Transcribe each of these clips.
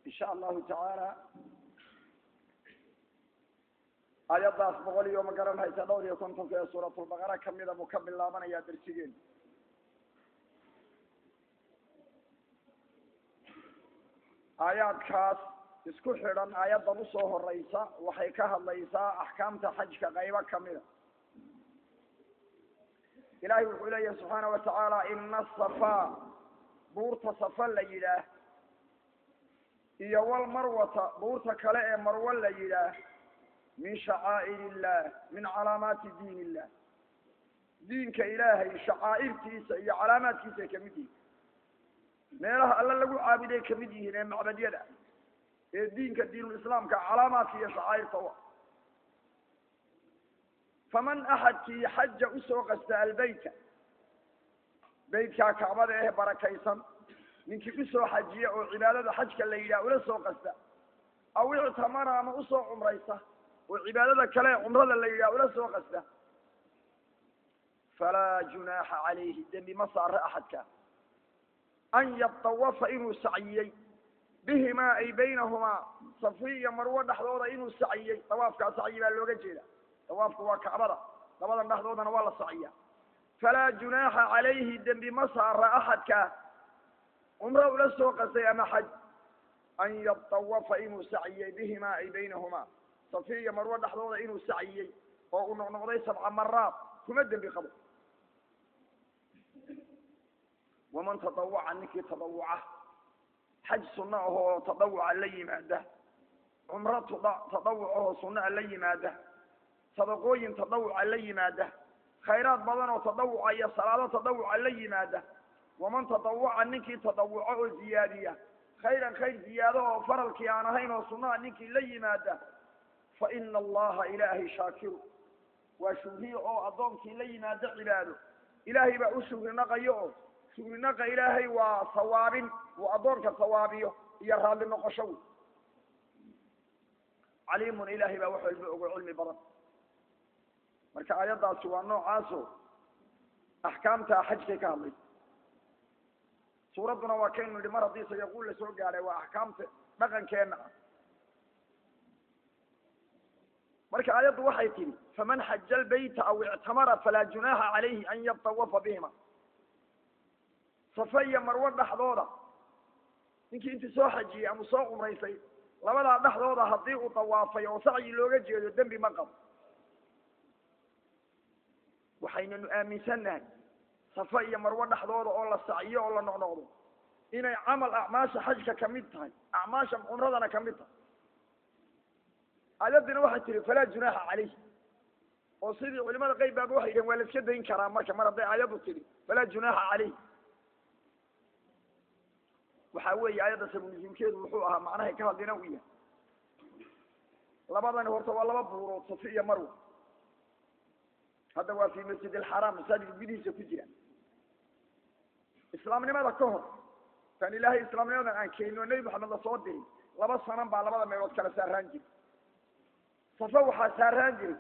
insha allahu tacaala aayaddaas boqol iyo ma garan haysa dhowr iyo kontonka ee suuratulbaqara kamida buu ka bilaabanayaa darsigeenu aayaadkaas isku xidhan aayaddan usoo horeysa waxay ka hadlaysaa axkaamta xajka qaybo kamida ilahay wuxuu leeyahi subxaana watacaala ina safa buurta safa la yidhaah iyo walmarwata buurta kale ee marwo la yidhaah min shacaa'ir illah min calaamaati diin illah diinka ilaahay shacaa'irtiisa iyo calaamaadkiisa ay kamid yihiin meelaha alla lagu caabuday kamid yihiin ee macbadyada ee diinka diinulislaamka calaamaadka iyo shacaa'irta u ah faman axadkii xaja usoo qasta albeyta beytkaa kacbada ee barakaysan ninkii usoo xajiya oo cibaadada xajka la yidhaha ula soo qasta aw ictamara ama usoo cumraysa oo cibaadada kale ee cumrada la yidhaha ula soo qasta falaa junaaxa calayhi dembi ma saare axadka an yatawafa inuu saciyey bihimaa ay baynahumaa safi iyo marwo dhexdooda inuu saciyey dawaafkaa sacyi baa looga jeeda dawaafku waa kacbada labadan dhexdoodana waa la saciya falaa junaaxa calayhi dembi ma saara axadka cumro ula soo qastay ama xaj an yatawafa inuu saciyey bihimaa ay baynahumaa safi iyo marwo dhexdooda inuu saciyey oo uu noqnoqday sabca maraad kuma dembi qabo waman tadawaca ninkii tadawuca xaj sunno ahoo tadawuca la yimaada cumro tadawuc ahoo sunnaha la yimaada sadaqooyin tadawuca la yimaada khayraad badan oo tadawuca iyo salaado tadawuca la yimaada waman tadawaca ninkii tadawuco oo ziyaadiya khayran khayr ziyaado oo faralkii aan ahayn oo sunnaha ninkii la yimaada fa ina allaha ilaahay shaakiru waa shugriye oo addoonkii la yimaado cibaado ilaahay baa u shugrinaqayo oo shugrinaqa ilaahay waa sawaabin uu addoonka sawaabiyo iyo raalli noqosho wey caliimun ilaahay baa wax walba ogo cilmi badan marka aayaddaasi waa noocaaso axkaamta xajkay ka hadlaysa suuradduna waa kaynu nidhi mar haddii sayaquul la soo gaadhay waa axkaamta dhaqankeenna ah marka aayaddu waxay tidhi faman xaja albayta aw ictamara falaa junaaxa calayhi an yatawafa bihima safa iyo marwo dhexdooda ninkii intii soo xajiyey ama soo cumraysay labadaa dhexdooda haddii uu dawaafay oo sacyi looga jeedo dembi ma qabo waxaynanu aaminsannahay safa iyo marwo dhexdooda oo la sacyo oo la noqnoqdo inay camal acmaasha xajka kamid tahay acmaasha cumradana kamid tahay aayaddina waxay tihi falaa junaaxa calayh oo sidii culimada qayb baaba waxay yidhahen waa la iska dayn karaa marka mar hadday aayaddu tidhi falaa junaaxa calayh waxa weeye aayadda sabunusuulkeedu wuxuu ahaa macnahay ka hadlina u yahay labadani horta waa laba buurood safi iyo marwa hadda waa fi masjid alxaraam masaajidka gudihiisa ku jira islaamnimada ka hor taan ilaahay islaamnimadan aan keenin oo nebi maxamed lasoo dirin laba sanan baa labada meelood kala saaraan jiray safa waxaa saaraan jiray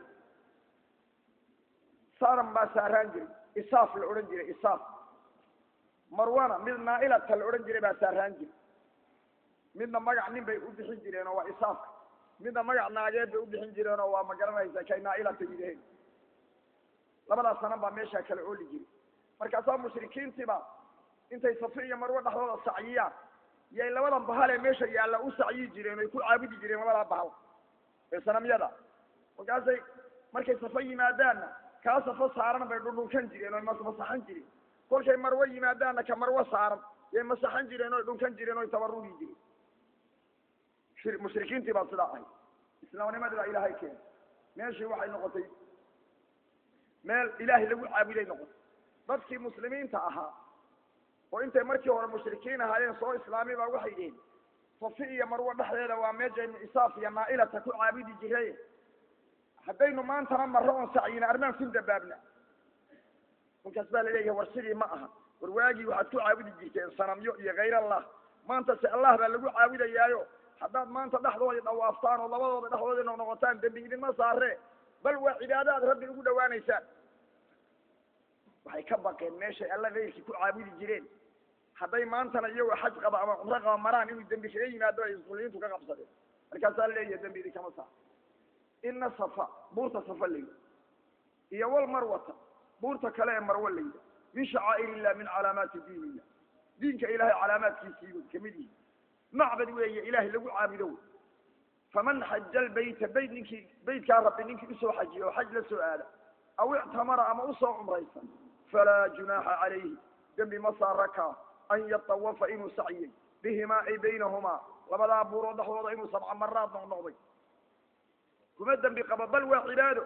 saran baa saaraan jiray isaaf la odhan jiray isaaf marwana mid naailata la odhan jiray baa saaraan jiray midna magac nin bay u bixin jireen oo waa isaafka midna magac naageed bay u bixin jireen oo waa ma garanaysa kay naailata yidhaheen labadaas sanan baa meeshaa kala ooli jiray markaasaa mushrikiintiiba intay safi iyo marwo dhexdooda sacyiyaan yay labadan bahal ee meesha yaalla u sacyi jireen oy ku caabudi jireen labadaa bahal ee sanamyada markaasay markay safa yimaadaanna kaa safa saaran bay dhundhunkan jireen oy masaxan jireen kolkay marwo yimaadaanna ka marwo saaran yay masaxan jireen oy dhunkan jireen oy tabarugi jireen mushrikiintii baa sidaa ahay islaamnimadii baa ilaahay keenay meeshii waxay noqotay meel ilaahay lagu caabuday noqotay dadkii muslimiinta ahaa oo intay markii hore mushrikiin ahaayeen soo islaami baa waxay dhihin safi iyo marwo dhexdeeda waa meeshaynu isaaf iyo naailata ku caabudi jiray haddaynu maantana marro oon sacyina armaan ku dabaabna kolkaas baa laleeyahay war sidii ma aha war waagii waxaad ku caabudi jirteen sanamyo iyo kayr allah maanta se allah baa lagu caabudayaayo haddaad maanta dhexdoodii dhawaaftaan oo labadooda dhexdoodii noqnoqotaan dembi idinma saaree bal waa cibaado aad rabbi ugu dhawaanaysaan waxay ka baqeen meeshay alla kayrkii ku caabudi jireen hadday maantana iyagoo xaj qaba ama cumro qaba maraan inuu dembi kaga yimaado ay muslimiintu ka qabsadeen markaasaa leeyahay dembi idinkama saar ina safa buurta safa layda iyo wal marwata buurta kale ee marwo layda min shacaa'ir illah min calaamaati diin illah diinka ilahay calaamaadkiisiibay kamid yihi macbad weeye ilahay lagu caabudo wey faman xaja albayta bayt ninkii baytkaa rabbi ninkii usoo xajiya oo xaj la soo aada aw ictamara ama usoo cumraysa falaa junaaxa calayhi dembi ma saarakaa an yatawafa inuu saciyey bihimaa ay baynahumaa labadaa buurood dhexdooda inuu sabca maraad noqnoqday kuma dembi qabo bal waa cibaado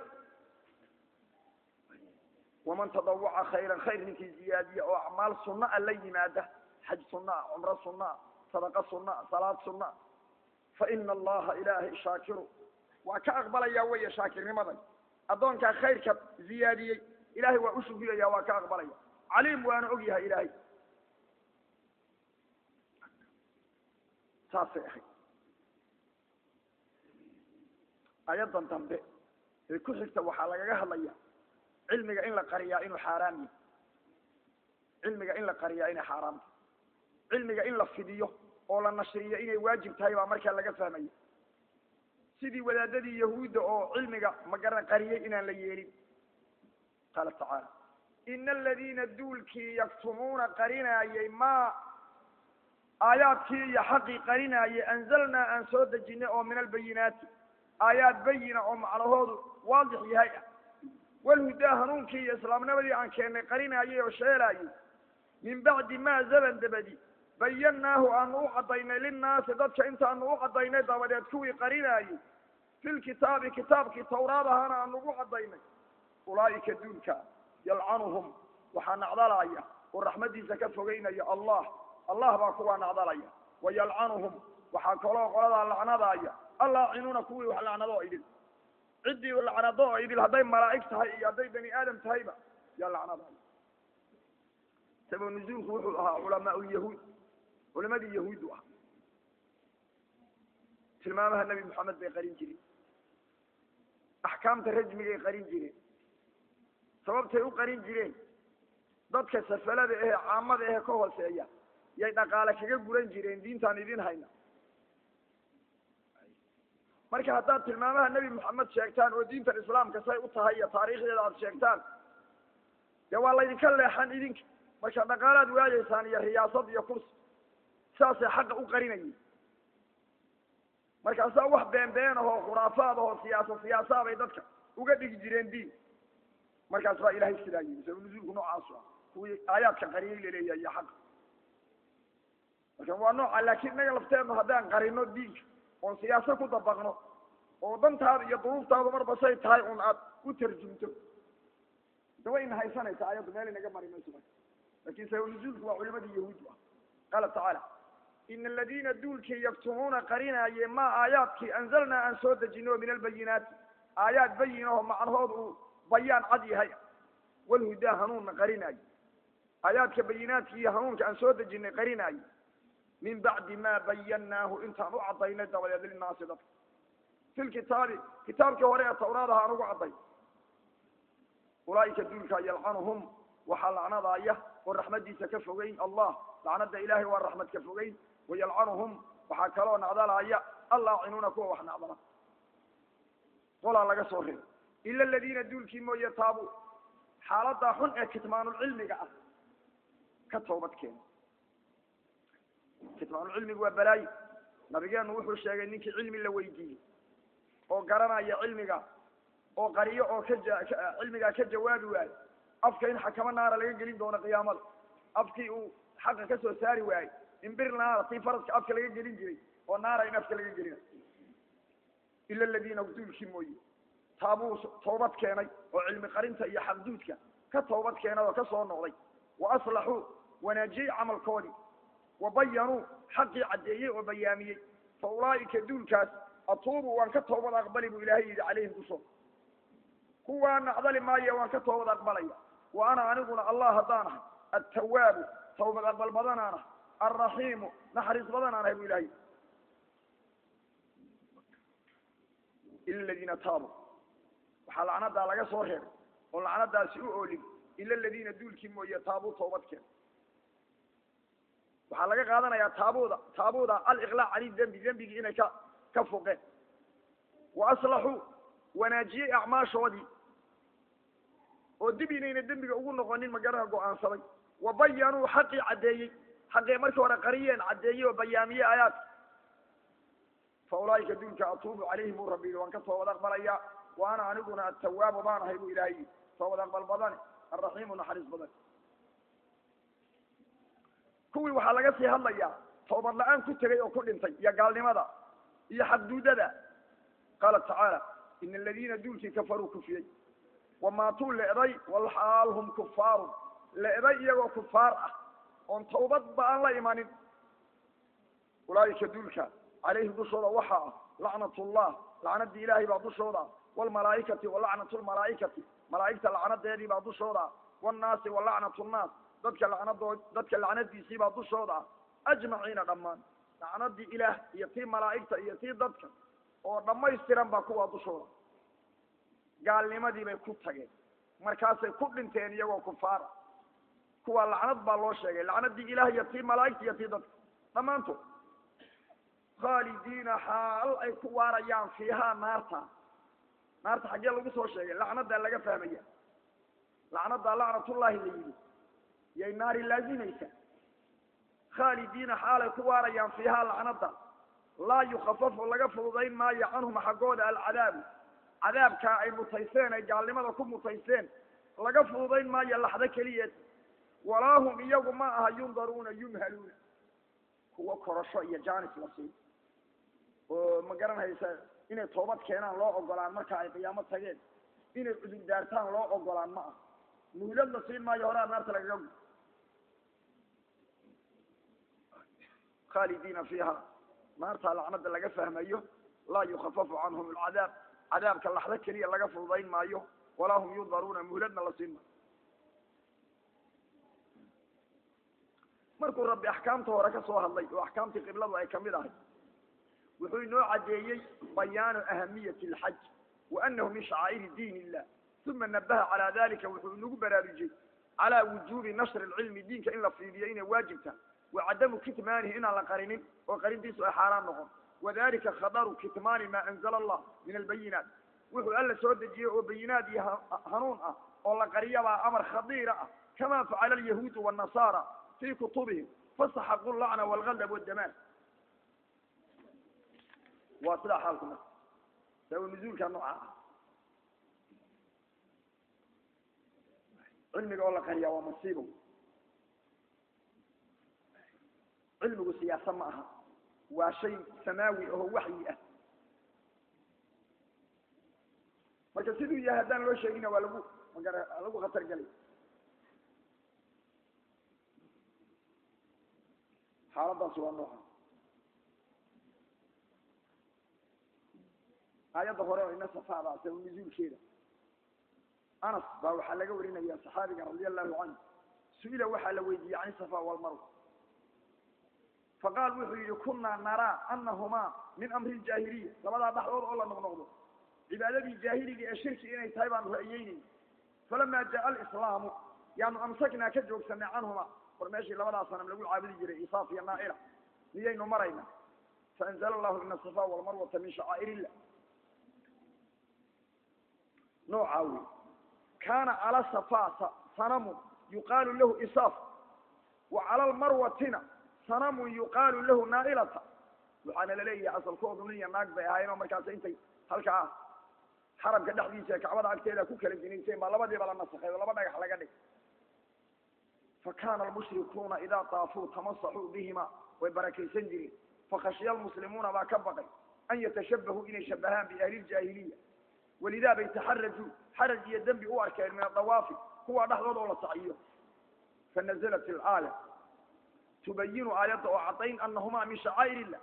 waman tadawaca khayran khayr ninkii ziyaadiya oo acmaal sunna a la yimaada xaj sunna a cumro sunna a sadaqa sunna a salaad sunna a fa ina allaha ilaahay shaakiru waa ka aqbalaya weya shaakirnimadan addoonkaa khayrka ziyaadiyey ilahay waa u shukriyaya waa ka aqbalaya caliim waana og yahay ilaahay saasay ahayd ayadan dambe ee ku xigta waxaa lagaga hadlaya cilmiga in la qariyaa inuu xaaraam yahay cilmiga in la qariyaa inay xaaraam tahay cilmiga in la fidiyo oo la nashriyo inay waajib tahay baa markaa laga fahmaya sidii wadaadadii yahuudda oo cilmiga magaran qariyey inaan la yeelin qaala tacaala ina aladiina duulkii yaktumuuna qarinaayey ma aayaadkii iyo xaqii qarinaayey anzalnaa aan soo dejinay oo min albayinaati aayaad bayina oo macnahoodu waadix yahay ah walhudaa hanuunkii iyo islaamnimadii aan keennay qarinaayey oo sheelaayey min bacdi maa zaban dabadi bayannaahu aanu u caddaynay linnaasi dadka intaanu u caddaynay dabadeed kuwii qarinaayey filkitaabi kitaabkii tawraad ahaana aanu ugu caddaynay ulaa'ika duulka yalcanuhum waxaa nacdalaya oo raxmaddiisa ka fogeynaya allah allah baa kuwaa nacdalaya wa yalcanuhum waxaa kaloo qoladaa lacnadaaya allaacinuuna kuwii wax lacnado oo idil ciddii lacnado oo idil hadday malaa'ig tahay iyo hadday bani aadam tahayba yaa lacnadaaya sabab nuzuulku wuxuu ahaa culamaa lyahuud culimadii yahuuddu ah tilmaamaha nebi moxamed bay qarin jireen axkaamta rajmigay qarin jireen sababtay u qarin jireen dadka safalada ahee caamada ahee ka hooseeya yay dhaqaale kaga guran jireen diintaan idin hayna marka haddaad tilmaamaha nebi moxamed sheegtaan oo diintan islaamka say u tahay iyo taariikhdeeda aada sheegtaan dee waa laydinka leexan idinka marka dhaqaalaad waayeysaan iyo riyaasad iyo kursi saasay xaqa u qarinayeen markaasaa wax been been ahoo khuraafaad ahoo siyaasa siyaasaa bay dadka uga dhigi jireen diin markaas baa ilahay sidaa yimi sabab nuzuulku noocaasu ah kuwii aayaadka qariyay laleeyahay iyo xaqa marka waa nooca laakiin innaga lafteedna haddaan qarino diinka oon siyaasa ku dabaqno oo dantaada iyo duruuftaadu marba say tahay un aad u tarjumto de way ina haysanaysa ayaddu meel inaga mari mayso marka lakin sabab nuzuulku waa culimadii yahuuddu ah qaala tacaala ina aladiina duulkii yaktumuuna qarinaayeen ma aayaadkii anzalnaa aan soo dejino o min albayinaati aayaad bayin aho macnahood uu bayaan cad yahay walhudaa hanuunna qarinaayo aayaadka bayinaadki iyo hanuunka aan soo dejinay qarinaayo min bacdi ma bayannaahu intaan u caddaynay dabadeed linaasi dadka fi lkitaabi kitaabkii hore ee tawraadaha aan ugu cadday ulaa'ika duulka yalcanuhum waxaa lacnadaaya oo raxmaddiisa ka fogeyn allah lacnada ilaahay waa raxmad ka fogeyn wayalcanuhum waxaa kaloo nacdalaaya allaacinuuna kuwa wax nacdala qolaa laga soo reebay ila aladiina duulkii mooye taabu xaaladaa xun ee kitmaanulcilmiga ah ka toobad keena kitmaanulcilmigu waa balaayo nabigeenu wuxuu sheegay ninkii cilmi la weydiiyey oo garanaya cilmiga oo qariyo oo ka cilmigaa ka jawaabi waayo afka in xakamo naara laga gelin doono qiyaamada afkii uu xaqa ka soo saari waayey in bir naara tii faraska afka laga gelin jiray oo naara in afka laga gelina ila aladiina duulkii mooye taabuu toobad keenay oo cilmi qarinta iyo xaqduudka ka toobad keenay oo ka soo noqday wa aslaxuu wanaajiyey camalkoodii wa bayanuu xaqii caddeeyey oo bayaamiyey fa ulaa'ika duulkaas atuubu waan ka toobad aqbali buu ilaahay yidhi calayhim kusoo kuwaa nacdali maayo waan ka toobad aqbalaya wa ana aniguna allah haddaan ahay attawaabu tawbad aqbal badanaan ahay alraxiimu naxariis badanaan ahay bu ilahay ila aladiina taabuu waxaa lacnadaa laga soo reebay oo lacnadaasi u oolin ila aladiina duulkii mooye taabuu toobad keen waxaa laga qaadanayaa taabuda taabuda aliqlaac cani dembi dembigii inay ka ka foqeen wa aslaxuu wanaajiyey acmaashoodii oo dib inayna dembiga ugu noqonin magaraha go-aansaday wa bayanuu xaqii caddeeyey xaqii markii hore qariyeen caddeeyey oo bayaamiyey aayaadka fa ulaa'ika duulka atuubu calayhim buu rabbi yidhi waan ka toobad aqbalayaa wa ana aniguna atawaabu baan ahay buu ilaahay yidhi toobad aqbal badane alraxiimu naxariis badan kuwii waxaa laga sii hadlayaa toobad la-aan ku tegay oo ku dhintay iyo gaalnimada iyo xadduudada qaala tacaala ina aladiina duulkii kafaruu kufiyey wamaatuu le'day walxaal hum kufaarun le'day iyagoo kufaar ah oon tawbadba aan la imanin ulaa'ika duulka calayhim dushooda waxaa ah lacnatullah lacnadii ilaahay baa dushooda ah waalmalaa'ikati wa lacnatu lmalaa'ikati malaa'igta lacnadeedii baa dushooda ah wannaasi wa lacnatu nnaas dadka lacnadood dadka lacnadiisii baa dushooda ah ajmaciina dhammaan lacnadii ilaah iyo tii malaa'igta iyo tii dadka oo dhammaystiran baa kuwaa dushooda gaalnimadii bay ku tageen markaasay ku dhinteen iyagoo kufaara kuwaa lacnad baa loo sheegay lacnadii ilaah iyo tii malaa'igta iyo tii dadka dhammaantood khaalidiina xaal ay ku waarayaan fiihaa naarta naarta xaggee lagu soo sheegay lacnadaa laga fahmaya lacnadaa lacnatullaahi la yidhi yay naari laazimaysa khaalidiina xaalay ku waarayaan fiihaa lacnada laa yukafafu laga fududayn maayo canhum xaggooda alcadaabu cadaabkaa ay mutayseen ay gaalnimada ku mutayseen laga fududayn maayo laxdo keliyeed walaa hum iyagu ma aha yundaruuna yumhaluuna kuwo korasho iyo jaanis la siin oo ma garanaysa inay toobad keenaan loo ogolaan marka ay qiyaamo tageen inay cudur daartaan loo ogolaan ma ah muhlad la siin maayo horaa naarta lagaga gu khaalidiina fiiha naartaa lacnada laga fahmayo laa yukafafu canhum alcadaab cadaabka laxdo keliya laga fududayn maayo walaa hum yundaruuna muhladna la siin maayo markuu rabbi axkaamta hore ka soo hadlay oo axkaamtii qibladu ay kamid ahay wuxuu inoo caddeeyey bayaanu ahamiyati alxaj wa anahu min shacaa'iri diin illah uma nabaha calaa dalika wuxuu inagu baraarujiyey calaa wujuubi nashri lcilmi diinka in la fiidiyo inay waajibta wa cadamu kitmaanihi inaan la qarinin oo qarintiisu ay xaaraan noqon wadalika khadaru kitmaani maa anzala allah min albayinaat wuxuu alla soo dejiyey oo bayinaad iyo hanuun ah oo la qariyabaa amar khadiira ah kama facala alyahuudu wاnnasaara fi kutubihim fasaxaqu lacna walgadab wadamaan waa sidaa xaalku marka sawa nuzuulka nooca ah cilmiga oo la qariyaa waa masiibo cilmigu siyaasa ma aha waa shay samaawi aho waxyi ah marka siduu yahay haddaan loo sheegina waa lagu magara lagu khatar gelay xaaladaasi waa nooca aayadda hore oo ina safaada sabab nuzuulkeeda anas baa waxaa laga warinaya saxaabiga radia allahu canhu su-ila waxaa la weydiiyey can safa walmarwa faqaal wuxuu yihi kunaa naraa anahumaa min amri ljaahiliya labadaa dhaxdood oo la noqnoqdo cibaadadii jaahiliga ee shirki inay tahay baanu ra'yeynayna falamaa jaa alislaamu yaanu amsaknaa ka joogsanay canhuma war meeshii labadaa sanam lagu caabudi jiray isaaf iyo naaila miyaynu marayna faanzala allahu ina safa walmarwata min shacaa'ir illah noocaa wey kaana cala safa sanamun yuqaalu lahu isaaf wa cala lmarwatina sanamun yuqaalu lahu naailata waxaana laleeyahay asalkoodu nin iyo naag bay ahaayeen oo markaas intay halkaa xaramka dhexdiisa kacbada agteeda ku kala jinayseen baa labadiiba la nasakhay oo laba dhagax laga dhig fakana almushrikuuna idaa taafuu tamasaxuu bihima way barakaysan jireen fakhashiya almuslimuuna baa ka baqay an yatashabahuu inay shabahaan biahli ljaahiliya walidaa bay taxarajuu xaraj iyo dembi u arkeen min adawaafi kuwa dhexdooda oo la saciyo fanazalat ilaaya tubayinu aayadda oo caddayn anahumaa min shacaa'ir illah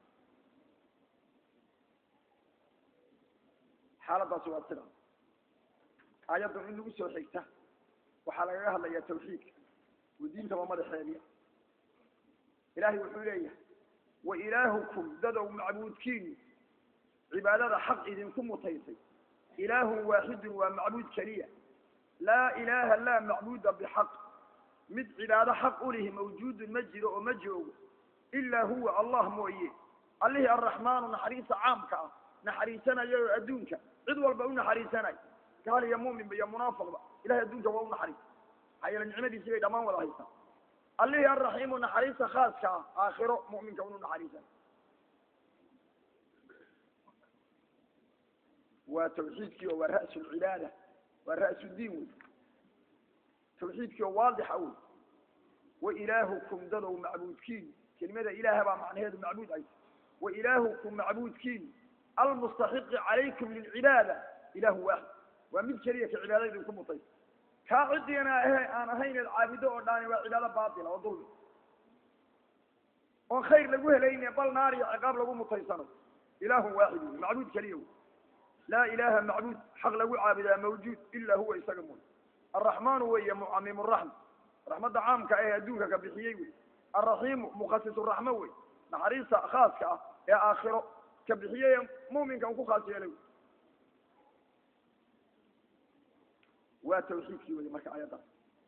xaaladaasi waa sida aayaddan in lagu soo xigta waxaa lagaga hadlayaa tawxiidka oo diintaba madaxeediya ilaahay wuxuu leeyahay wa ilaahukum dadow macbuudkiinu cibaadada xaq idinku mutaysay ilaahun waaxidun waa macbuud keliya laa ilaaha laa macbuuda bixaq mid cibaado xaq u lihi mawjuudun ma jiro oo ma joogo ilaa huwa allah mooye allihii arraxmaanu naxariista caamka ah naxariisanaya oo adduunka cid walba u naxariisanaya gaal iyo muuminba iyo munaafiqba ilahay adduunka waa u naxariista maxaa yeele nicmadiisii bay dhammaan wada haystaan allihii arraxiimu naxariista khaaska ah aakhiro mu'minka unu naxariisan waa tawxiidkii oo waa ra'su lcibaada waa ra'su diin wey tawxiidkii oo waadixa wey wa ilaahukum dadow macbuudkiin kelimada ilaaha baa macnaheedu macbuud ay wa ilaahukum macbuudkiin almustaxiqi calaykum lilcibaada ilahu waaxid waa mid keliya ka cibaadada idinku mutay kaa cidiina ahe aan ahayn eed caabudo oo dhaani waa cibaado baatila oo dulmi oon khayr lagu helayne bal naar iyo ciqaab lagu mutaysano ilaahun waaxid wey macbuud keliya wey laa ilaha macbuud xaq lagu caabudaa mawjuud ila huwa isaga mooy arraxmaanu weeye mucamim raxma raxmadda caamka ah ee adduunka ka bixiyey wey alraxiimu mukhasisu raxmo wey naxariista khaaska ah ee aakhiro ka bixiyey ee muuminka un ku khaas yeelay waa tawxiidkii wey marka ayaddaas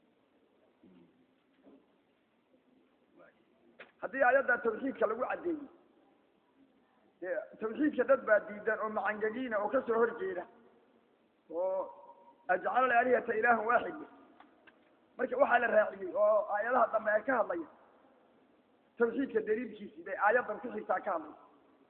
haddii ayaddaa tawxiidka lagu caddeeyey dee tawxiidka dad baa diidan oo macangegiina oo kasoo hor jeeda oo ajcala alaalihata ilaahan waaxid marka waxaa la raaciyey oo aayadaha dambe ay ka hadlaya tawxiidka daliilkiisii bay aayaddan ku xigtaa ka hadlaysa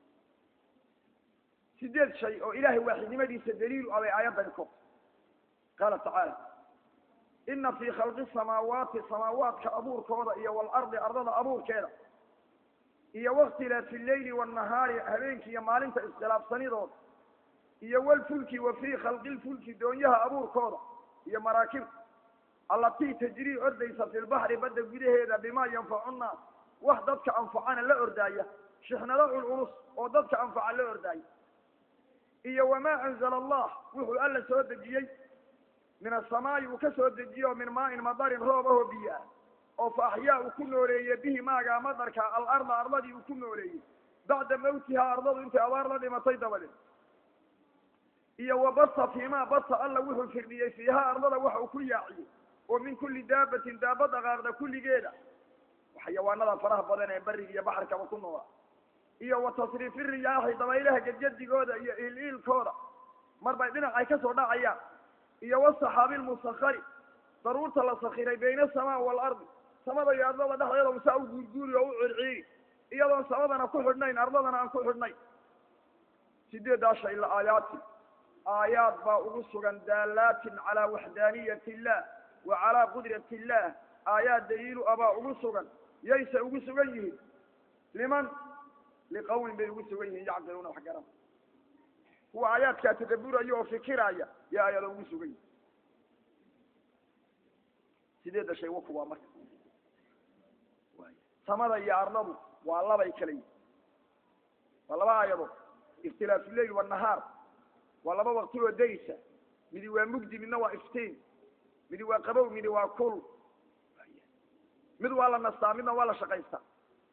sideed shay oo ilaahay waaxidnimadiisa daliilu ah bay aayaddani ko qaala tacaala ina fii khalqi samaawaati samaawaadka abuurkooda iyo waalardi ardada abuurkeeda iyo wakhtilaafi lleyli waannahaari habeenkii iyo maalinta iskhilaafsanidooda iyo walfulki wa fii khalqi lfulki doonyaha abuurkooda iyo maraakibta allatii tajrii ordaysa fi lbaxri badda gudaheeda bimaa yanfacu nnaas wax dadka anfacana la ordaaya shixnado culculus oo dadka anfaca la ordaaya iyo wamaa anzala allah wuxuu alla soo dejiyey min asamaa'i uu ka soo dejiye oo min maain madarin roob ahoo biyo ah oo fa axyaa uu ku nooleeyey bihi maagaa madarka alarda ardadii uu ku nooleeyey bacda mawtihaa ardadu intay abaar la dhimatay dabadeed iyo wa basa fiimaa basa alla wuxuu firdhiyey fiihaa ardada waxa uu ku yaaciyey oo min kulli daabatin daaba dhaqaaqda kulligeeda xayawaanada faraha badan ee bariga iyo baxarkaba ku noola iyo wa tasriifi riyaaxi dabaylaha gedgedigooda iyo iiliilkooda mar bay dhinac ay kasoo dhacayaan iyo wasaxaabi lmusakari daruurta la sakiray bayna asamaa waalardi samada iyo ardada dhexdeeda usaa u guurguuri oo u circiiri iyadoon samadana ku xidhnayn ardadana aan ku xidhnayn sideedaa shay la aayaati aayaad baa ugu sugan daalaatin calaa waxdaaniyat illah wa calaa qudrat illah aayaad daliilu ah baa ugu sugan yayse ugu sugan yihiin liman liqawmin bay ugu sugan yihiin yacqiluuna wax garan kuwa aayaadkaa tadaburaya oo fikiraya yaa aayada ugu sugan yihin sideedda shay waku waa marka samada iyo ardadu waa labay kala yihin waa laba aayadood ikhtilaafu lleyl wanahaar waa laba wakti oo daysa midi waa mugdi midna waa iftiin midi waa qabow midi waa kul mid waa la nastaa midna waa la shaqaystaa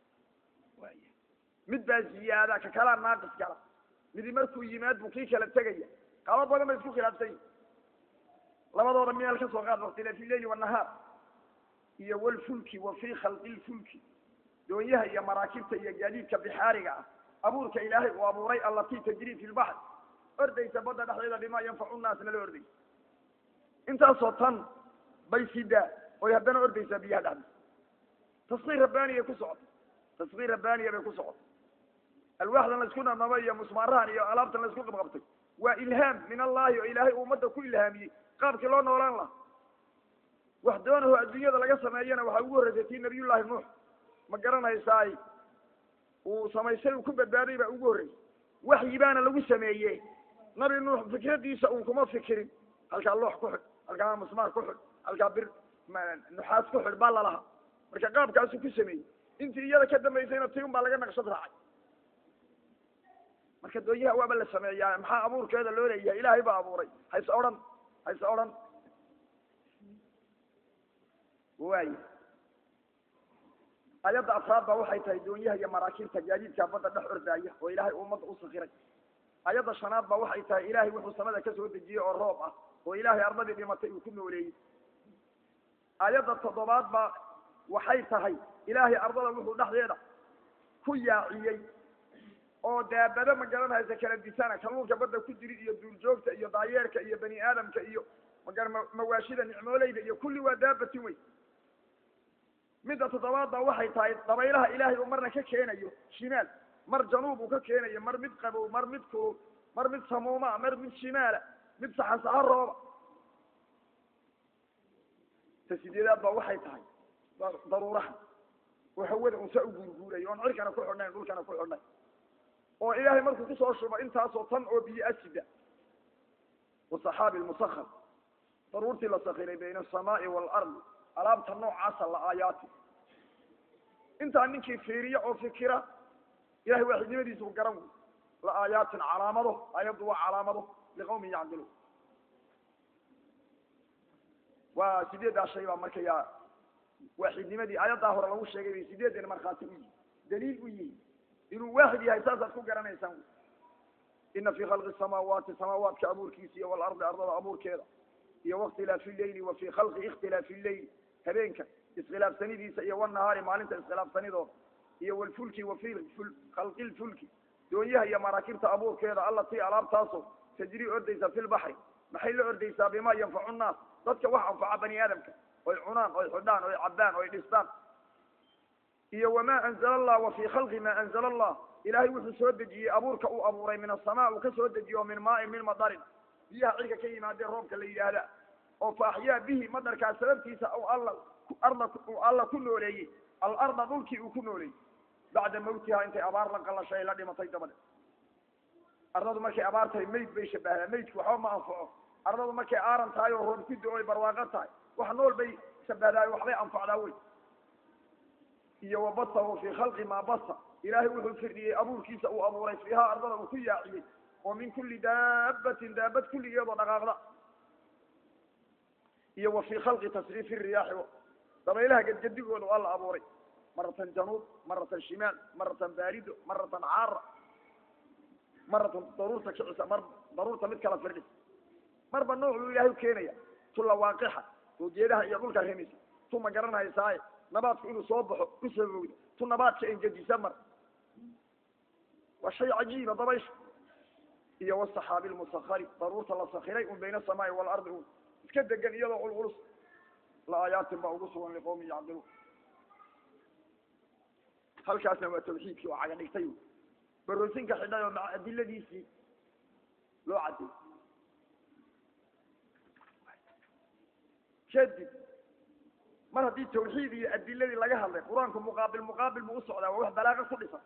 mid baa ziyaada ka kalaa naaqis kala midi markuu yimaad buu kii kala tegaya qaabo badan bay isku khilaafsan yihin labadooda meel ka soo qaad waktilaafi lleyli wanahaar iyo walfulki wa fii khalqi lfulki doonyaha iyo maraakibta iyo gaadiidka bixaariga ah abuurka ilaahay uu abuuray allatii tajrii fi lbaxr ordaysa badda dhexdeeda bimaa yanfacu nnaasna la ordaysa intaasoo tan bay sidaa oy haddana ordaysaa biyaha dhexdiisa taskiir rabbaaniyay ku socota taskiir rabbaaniya bay ku socota alwaaxdan laisku namnamay iyo musmaarahan iyo alaabtan laisku qabqabtay waa ilhaam min allahi oo ilaahay uu ummadda ku ilhaamiyey qaabkii loo noolaan laha wax doonaho adduunyada laga sameeyana waxaa ugu horreysay tii nabiyullaahi nuux ma garanaysaay uu samaysay uu ku badbaaday baa ugu horreysay waxyi baana lagu sameeye nabi nuux fikradiisa uun kuma fikirin halkaa loox ku xidh halkaa musmaar ku xidh halkaa bir nuxaas ku xidh baa lalahaa marka qaabkaasuu ku sameeyey intii iyada ka dambaysayna ti un baa laga naqshad raacay marka doonyaha waaba la sameeyaa maxaa abuurkeeda loo leeyahay ilaahay baa abuuray hayse odhan hayse odhan waay ayadda afraad ba waxay tahay doonyaha iyo maraakiibta gaadiidka badda dhex ordaaya oo ilaahay ummadda u sakiray ayadda shanaad ba waxay tahay ilaahay wuxuu samada ka soo dejiyey oo roob ah oo ilaahay ardadii dhimatay uu ku nooleeyey aayadda toddobaad baa waxay tahay ilaahay ardada wuxuu dhexdeeda ku yaaciyey oo daabado ma garanaysa kala disana kalluunka badda ku jiri iyo duurjoogta iyo daayeerka iyo bani aadamka iyo magar mawaashida nicmooleyda iyo kulli waa daabatin wey midda toddobaad baa waxay tahay dabaylaha ilaahay uu marna ka keenayo shimaal mar januub uu ka keenayo mar mid qabow mar mid kulul mar mid samuumaa mar mid shimaala mid saxasaxo rooba ta sideedaad baa waxay tahay daruuraha oo hawada unsa u guurguurayo oon cirkana ku xidhnayn dhulkana ku xidhnay oo ilaahay markuu kusoo shubo intaasoo tan oo biyo asida wasaxaabi lmusahar daruurtii la sakiray bayna asamaai waalardi alaabta noocaasa la aayaati intaa ninkii fiiriya oo fikira ilahay waaxidnimadiisa u garan wey la aayaatin calaamado aayaddu waa calaamado liqawmin yacdiluun waa sideeddaa shay baa markaya waaxidnimadii aayaddaa hore lagu sheegay bay sideedan markhaati u yihi daliil u yihi inuu waaxid yahay saasaad ku garanaysaan wy ina fii khalqi samaawaati samaawaadka abuurkiisa iyo walardi ardada abuurkeeda iyo wakhtilaafi leyli wa fii khalqi ikhtilaafi leyli habeenka iskhilaafsanidiisa iyo wanahaari maalinta iskhilaafsanidooda iyo walfulki wa fi khalqi lfulki doonyaha iyo maraakiibta abuurkeeda allatii alaabtaasoo tajri ordaysa fi lbaxri maxay la ordaysaa bimaa yanfacu nnaas dadka wax anfaca bani aadamka oy cunaan oy xidhaan oy cabbaan oy dhistaan iyo wamaa anzala allah wa fii khalqi maa anzala allah ilaahay wuxuu soo dejiyey abuurka uu abuuray min asamaa uu ka soo dejiyo min maain min madarin biyaha cirka ka yimaadee roobka la yidhaahda oo fa axyaa bihi madarkaa sababtiisa alla arda uu alla ku nooleeyey alarda dhulkii uu ku nooleeyey bacda mawtiha intay abaar la qalashay la dhimatay dabade ardadu markay abaar tahay mayd bay shabahdaa maydku waxba ma anfaco ardadu markay aaran tahay oo roob ku do oy barwaaqo tahay wax nool bay shabahdaa waxbay anfacdaa wey iyo wabasahu fii khalqi maa basa ilaahay wuxuu firdhiyey abuurkiisa uu abuuray fiihaa ardada uu ku yaaciyey oo min kuli daabatin daabad kulligeedoo dhaqaaqda iyo wa fii khalqi tasriifi riyaaxi dabaylaha gedgedigooda waa la abuuray maratan januub maratan shimaal maratan baarido maratan caara maratan daruurta kicisa mar daruurta mid kala firdhis marba nooc buu ilaahay ukeenaya tu lawaaqixa oo geedaha iyo dhulka remisa tu ma garanaysaaye nabaadku inuu soo baxo ku sabowda tu nabaadka engejisa mar waa shay cajiiba dabaysha iyo wasaxaabi lmusakari daruurta la sakiray un bayna asamaai waalardi un iska degan iyadoo culculus la aayaatin baa ugu sugan liqawmin yacdiluun halkaasna waa tawxiidkii oo caga dhigtay baroosinka xidhay oo maca adiladiisii loo cadday kadib mar haddii tawxiid iyo adiladii laga hadlay qur-aanku muqaabil muqaabil buu usocdaa waa wax balaaqa ku dhisan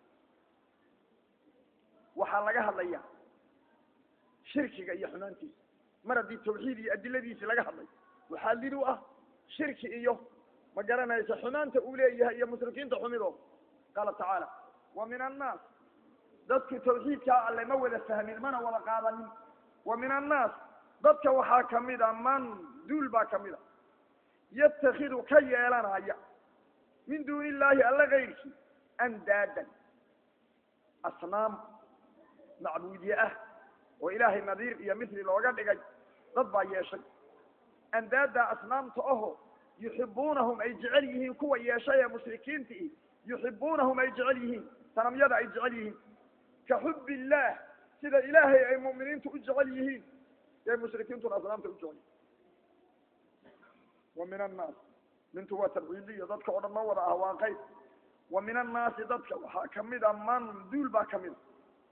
waxaa laga hadlaya shirkiga iyo xumaantiisa mar haddii tawxiid iyo adiladiisii laga hadlay waxaa lid u ah shirki iyo ma garanaysa xumaanta uu leeyahay iyo mushrikiinta xumidooda qaala tacaala wa min annaas dadku tawxiidkaa alle ma wada fahmin mana wada qaadanin wa min annaas dadka waxaa kamid a man duul baa kamid a yatakidu ka yeelanaya min duuni illaahi alla kayrkii andaadan asnaam macbuudye ah oo ilaahay nadiir iyo mithli looga dhigay dad baa yeeshay andaaddaa asnaamta aho yuxibuunahum ay jecel yihiin kuwa yeeshay ee mushrikiintii yuxibuunahum ay jecel yihiin sanamyada ay jecel yihiin ka xub illaah sida ilaahay ay mu'miniintu u jecel yihiin ee mushrikiintuna asnaamta u jecel yihiin wa min annaas mintu waa tabciidiyo dadka oo dhan ma wada ah waa qayb wa min annaasi dadka waxaa kamid a man duul baa kamid a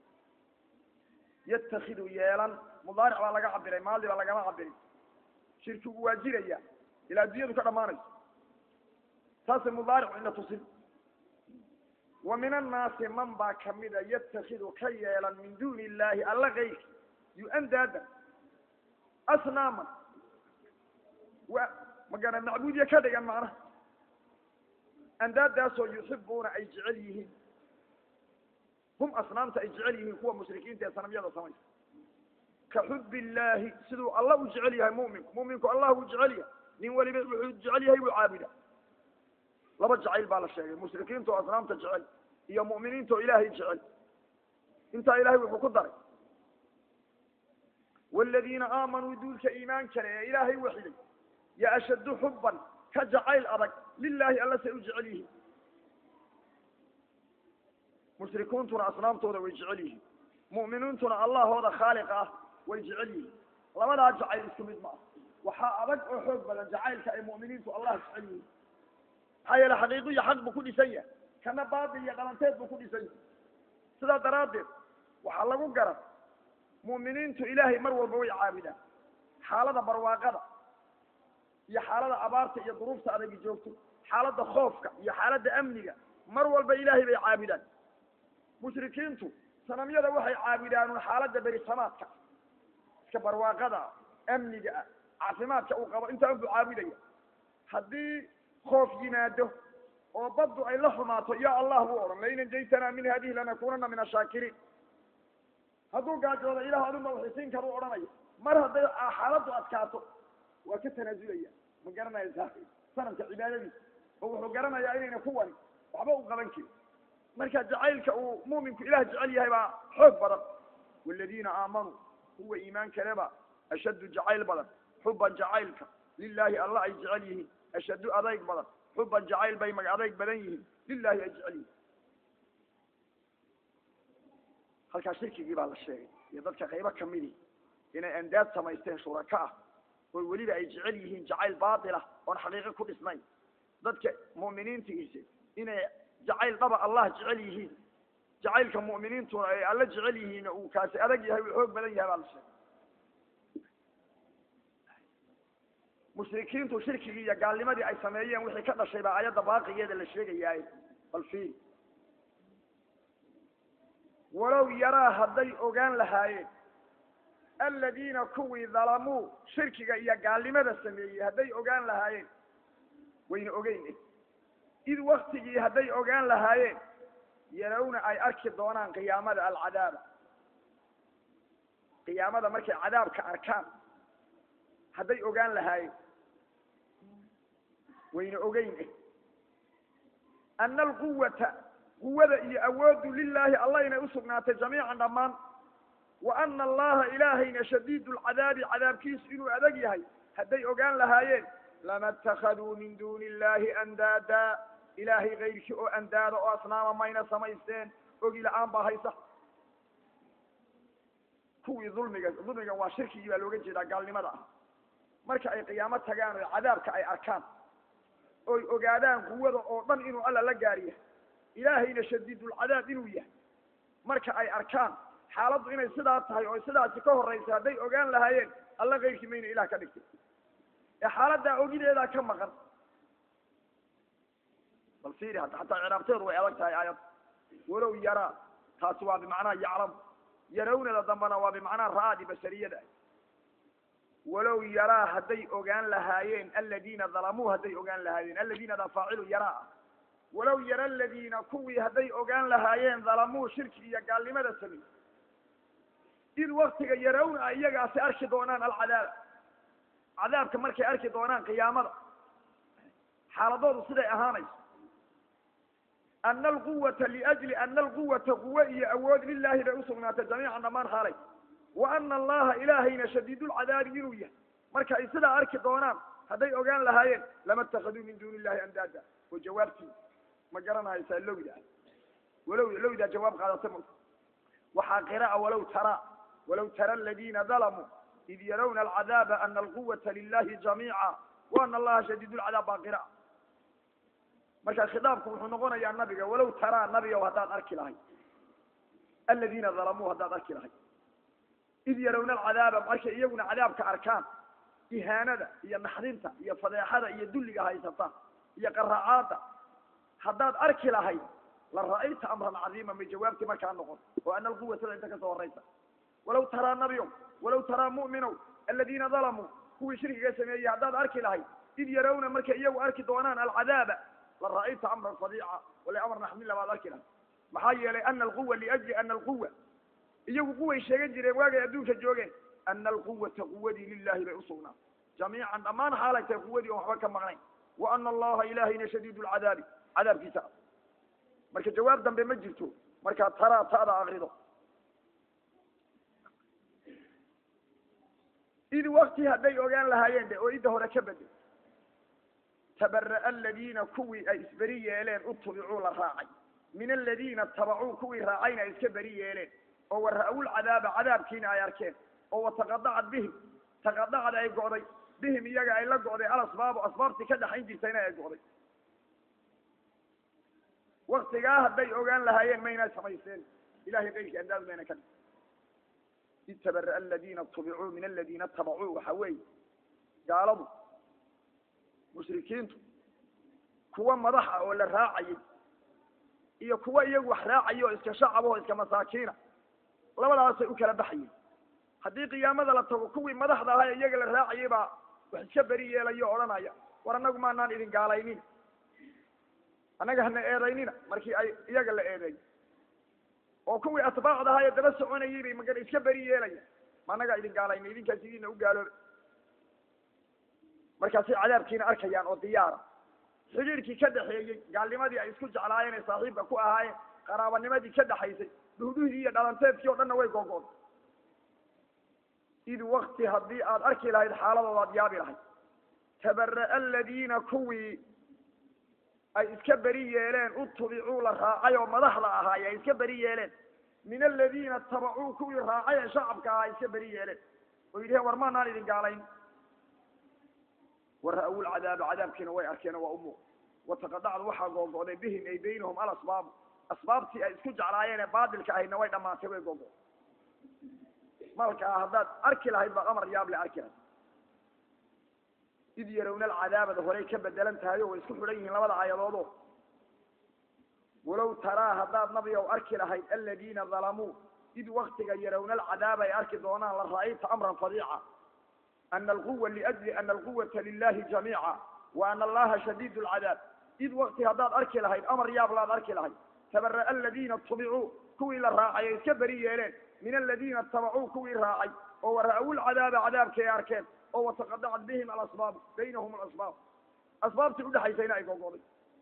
yatakidu yeelan mudaaric baa laga cabiray maadi baa lagama cabirin shirkigu waa jiraya ilaa addunyadu ka dhamaanayso taasay mudaaricu ina tusin wa min annaasi man baa kamida yatakidu ka yeelan min duuni illaahi alla kayrki yu-andaada asnaaman wa magana macbuudya ka dhigan macnaha andaadaasoo yuxibuuna ay jecel yihiin hum asnaamta ay jecel yihiin kuwa mushrikiinta ee sanamyada samaysa ka xub illaahi siduu alla u jecel yahay muminku muminku allah uu jecel yahay nin weliba wuxuu jecel yahay buu caabuda laba jacayl baa la sheegay mushrikiinta oo asnaamta jecel iyo mu'miniinta oo ilaahay jecel intaa ilahay wuxuu ku daray waaladiina aamanuu duulka iimaan kale ee ilaahay waxiday ya ashaddu xubban ka jacayl adag lilaahi alla say u jecel yihiin mushrikuuntuna asnaamtooda way jecel yihiin mu'miniintuna allahooda khaaliqa ah way jecel yihiin labadaa jacayl isku mid ma ah waxaa adag oo xoog badan jacaylka ay mu'miniintu allah jecel yihiin maxaa yeele xaqiiqo iyo xaq buu ku dhisan yahay kana baatil iyo qalanteed buu ku dhisan yahay sidaa daraaddeed waxaa lagu garan mu'miniintu ilaahay mar walba way caabudaan xaalada barwaaqada iyo xaalada abaarta iyo duruufta adagi joogto xaalada khoofka iyo xaalada amniga mar walba ilaahay bay caabudaan mushrikiintu sanamyada waxay caabudaan xaalada berisamaadka iska barwaaqada amniga ah caafimaadka uu qabo intaa unbuu caabudaya haddii khoof yimaado oo baddu ay la xumaato ya allah buu odhan lain anjaytanaa min hadihi lanakunana min ashaakiriin hadduu gaajoodo ilah aduma waxisiin karu odhanaya mar hadday xaaladdu adkaato waa ka tanaasulaya ma garanaysaa sanamka cibaadadiisa oo wuxuu garanayaa inayna kuwani waxba u qaban karin marka jacaylka uu mu'minku ilah jecel yahay baa xoog badan waladiina aamanuu kuwa iimaan kaleba ashaddu jacayl badan xuban jacaylka lilaahi alla ay jecel yihiin ashaddu adayg badan xuban jacayl bay mag adayg badan yihiin lilahi ay jecel yihiin halkaa shirkigii baa la sheegay iyo dadka qaybo kamidi inay andaad samaysteen shuraka ah oo weliba ay jecel yihiin jacayl baatila oon xaqiiqo ku dhisnayn dadka mu'miniintiisa inay jacayl dhaba allah jecel yihiin jacaylka mu'miniintuna ay alla jecel yihiin uu kaasi adag yahay uu xoog badan yahay baa la sheegay mushrikiintu shirkigii iyo gaalnimadii ay sameeyeen wixii ka dhashay baa ayadda baaqigeeda la sheegayaay bal fiil walow yaraa hadday ogaan lahaayeen aladiina kuwii dalamuu shirkiga iyo gaalnimada sameeyey hadday ogaan lahaayeen wayna ogeyn id waktigii hadday ogaan lahaayeen yarawna ay arki doonaan qiyaamada alcadaaba qiyaamada markay cadaabka arkaan hadday ogaan lahaayeen wayna ogeyn ana alquwata quwada iyo awooddu lilaahi allah inay usugnaatay jamiican dhammaan wa ana allaha ilaahayna shadiid lcadaabi cadaabkiisu inuu adag yahay hadday ogaan lahaayeen lama اtakaduu min duni illahi andaada ilaahay kayrkii oo andaada oo asnaama mayna samaysteen ogi la-aan baa haysa kuwii dulmiga dulmigan waa shirkigii baa looga jeedaa gaalnimada ah marka ay qiyaamo tagaan oo cadaabka ay arkaan oy ogaadaan quwada oo dhan inuu alla la gaar yahay ilaahayna shadiidulcadaab inuu yahay marka ay arkaan xaaladdu inay sidaa tahay oo sidaasi ka horraysa hadday ogaan lahaayeen alla kayrkii mayna ilah ka dhigtay ee xaaladdaa ogideedaa ka maqan bal fiiri hadda xataa ciraabteedu way adag tahay aayad walow yaraa taasi waa bimacnaa yaclam yarawnada dambana waa bimacnaa ra'adi basariyada walow yaraa hadday ogaan lahaayeen aladiina dalamuu hadday ogaan lahaayeen aladiinada faacilu yaraa ah walow yara aladiina kuwii hadday ogaan lahaayeen dalamuu shirki iyo gaalnimada samey id waktiga yarawna ay iyagaasi arki doonaan alcadaab cadaabka markay arki doonaan qiyaamada xaaladoodu siday ahaanayso ana alquwata liajli ana alquwata quwe iyo awood lilahi bay usugnaatay jamiican dhammaan xaalay wa ana allaha ilaahayna shadiidulcadaabi inuu yahay marka ay sidaa arki doonaan hadday ogaan lahaayeen lama اtakaduu min duni illahi andaada oo jawaabtii ma garanaysaa lowda walow lowdaa jawaab qaadata ma waxaa qira'a walow tara walow tara aladiina dalamuu id yarawna alcadaaba ana alquwata lilahi jamiica wa ana allaha shadiid lcadaab baa qira'a marka khitaabku wuxuu noqonayaa nabiga walow taraa nabigow haddaad arki lahay aladiina dalamuu haddaad arki lahay id yarawna alcadaaba markay iyaguna cadaabka arkaan ihaanada iyo naxdinta iyo fadeexada iyo dulliga haysata iyo qaraacaada haddaad arki lahayd la ra'ayta amran cadiima may jawaabtii markaa noqon oo ana alquwatada inta kasoo horaysa walow taraa nabiyow walow taraa mu'minow aladiina dalamuu kuwii shirkiga sameeyey haddaad arki lahayd id yarawna markay iyagu arki doonaan alcadaaba la ra'ayta amran fadiica wala amar naxmila baad arki lahayd maxaa yeelay ana alquwa liajli ana alquwa iyagu quway sheegan jireen waagay adduunka joogeen ana alquwata quwadii lilahi bay usugnaa jamiican dhammaan xaalay tahay quwadii on waxba ka maqnayn wa ana allaha ilahayna shadiid lcadaabi cadaabkiisa marka jawaab dambe ma jirto markaa taraa ta'da akrido id wakti hadday ogaan lahaayeen de oo idda hore ka bedel tabara'a aladiina kuwii ay isberi yeeleen utubicuu la raacay min aladiina tabacuu kuwii raacayna ay iska beri yeeleen oo wara'awul cadaaba cadaabkiina ay arkeen oo wataqadacad bihim taqadacad ay go'day bihim iyaga ay la go'day alasbaabu asbaabtii ka dhaxayn jirtayna ay go'day waktigaa hadday ogaan lahaayeen maynaa samayseen ilahay qayrkii andaad mayna ka dhig id tabara'a aladiina tubicuu min aladiina tabacuu waxa weeye gaaladu mushrikiintu kuwa madaxa oo la raacayay iyo kuwa iyagu wax raacaya oo iska shacab oo iska masaakiina labadaasay u kala baxayeen haddii qiyaamada la tago kuwii madaxda ahaa ee iyaga la raacayay baa wax iska beri yeelaya o odhanaya war annagu maanaan idin gaalaynin annaga hana eedaynina markii ay iyaga la eedeey oo kuwii atbaacda ahaa ee daba soconayay bay magan iska beri yeelaya ma annagaa idin gaalayna idinkaas idiina u gaalooba markaasay cadaabkiina arkayaan oo diyaara xidhiirkii ka dhaxeeyey gaalnimadii ay isku jeclaayeen ee saaxiibka ku ahaayeen qaraabanimadii ka dhaxaysay dhuhduhdii iyo dhalanteedkii o dhanna way gogood id wakti haddii aad arki lahayd xaaladooda ad yaabi lahayd tabara'a aladiina kuwii ay iska beri yeeleen utubicuu la raacay oo madaxda ahaay ay iska beri yeeleen min aladiina tabacuu kuwii raacay ee shacabka ahaa ay iska beri yeeleen oo yidhaheen war maanaan idin gaalayn wara'awul cadaaba cadaabkiina way arkeen oo waa umuuq wataqadacdu waxaa googo'day bihim ay baynahum alasbaabu asbaabtii ay isku jeclaayeen ee baatilka ahaydna way dhammaantay way googo malkaa haddaad arki lahayd baad amar yaable arki lahayd id yarawna alcadaabada horey ka bedelan tahay oo way isku xidhan yihiin labada aayadood o walow taraa haddaad nabi ow arki lahayd aladiina dalamuu id waktiga yarawna alcadaaba ay arki doonaan la ra'ayta amran fadiica ana alquwa liajli ana alquwata lilahi jamiica wa ana allaha shadiid lcadaab id wakti haddaad arki lahayd amar yaablaad arki lahayd tabara'a aladiina tubicuu kuwii la raacay ay iska beri yeeleen min aladiina tabacuu kuwii raacay oo wara'awul cadaaba cadaabkii ay arkeen oo wataqadacad bihim alasbaabu baynahum alasbaab asbaabtii udhexaysayna ay gogoday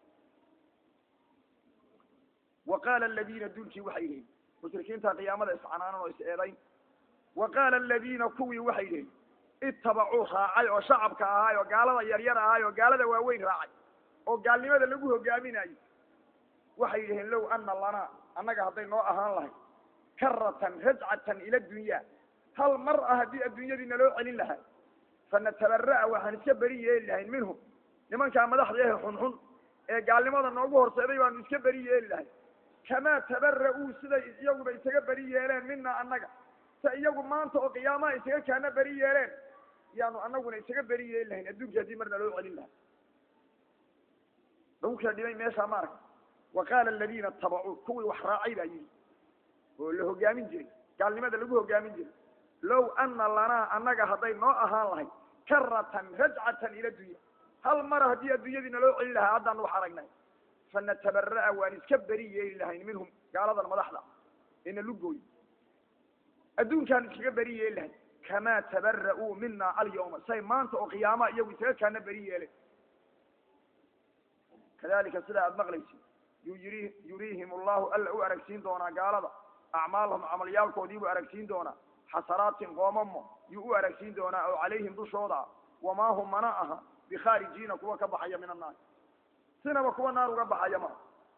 wa qaala aladiina duulkii waxay yihiin mushrikiinta qiyaamada iscanaanan oo is eedayn wa qaala aladiina kuwii waxay yihiin ittabacuu raacay oo shacabka ahaay oo gaalada yaryar ahaay oo gaalada waaweyn raacay oo gaalnimada lagu hogaaminayo waxay yidhaheen low ana lanaa annaga hadday noo ahaan lahay karatan rajcatan ila dunya hal mar ah haddii adduunyadii naloo celin lahaa fanatabarra'a waxaan iska beri yeeli lahayn minhum nimankaa madaxda ehe xunxun ee gaalnimada noogu horseeday baanu iska beri yeeli lahay kamaa tabara'uu siday iyaguba isaga beri yeeleen mina annaga se iyagu maanta oo qiyaamaha isaga kaana beri yeeleen yaanu anaguna isaga beri yeeli lahayn adduunkii haddii marna loo celin lahaa lagu kala dhimay meeshaa ma arag wa qaala aladiina tabacuu kuwii wax raacay baa yidhi oo la hogaamin jiray gaalnimada lagu hogaamin jiray low ana lanaa annaga hadday noo ahaan lahay karatan rajcatan ila dunya hal mar haddii adduunyadiina loo celin lahaa haddaan wax aragnay fanatabarra'a waan iska beri yeeli lahayn minhum gaaladan madaxda ina lugooy adduunkaan iskaga beri yeeli lahayn kamaa tabara'uu mina alyawma say maanta oo qiyaamaha iyagu isaga kaana beri yeeleen kadalika sidaa aada maqlaysid yuu yiri yuriihim allahu alla u aragsiin doonaa gaalada acmaalahum camalyaalkoodii buu aragsiin doonaa xasanaatin qoomamo yuu u aragsiin doonaa oo calayhim dushooda wamaa hum mana aha bikhaarijiina kuwa ka baxaya min annaar sinaba kuwa naar uga baxaya maa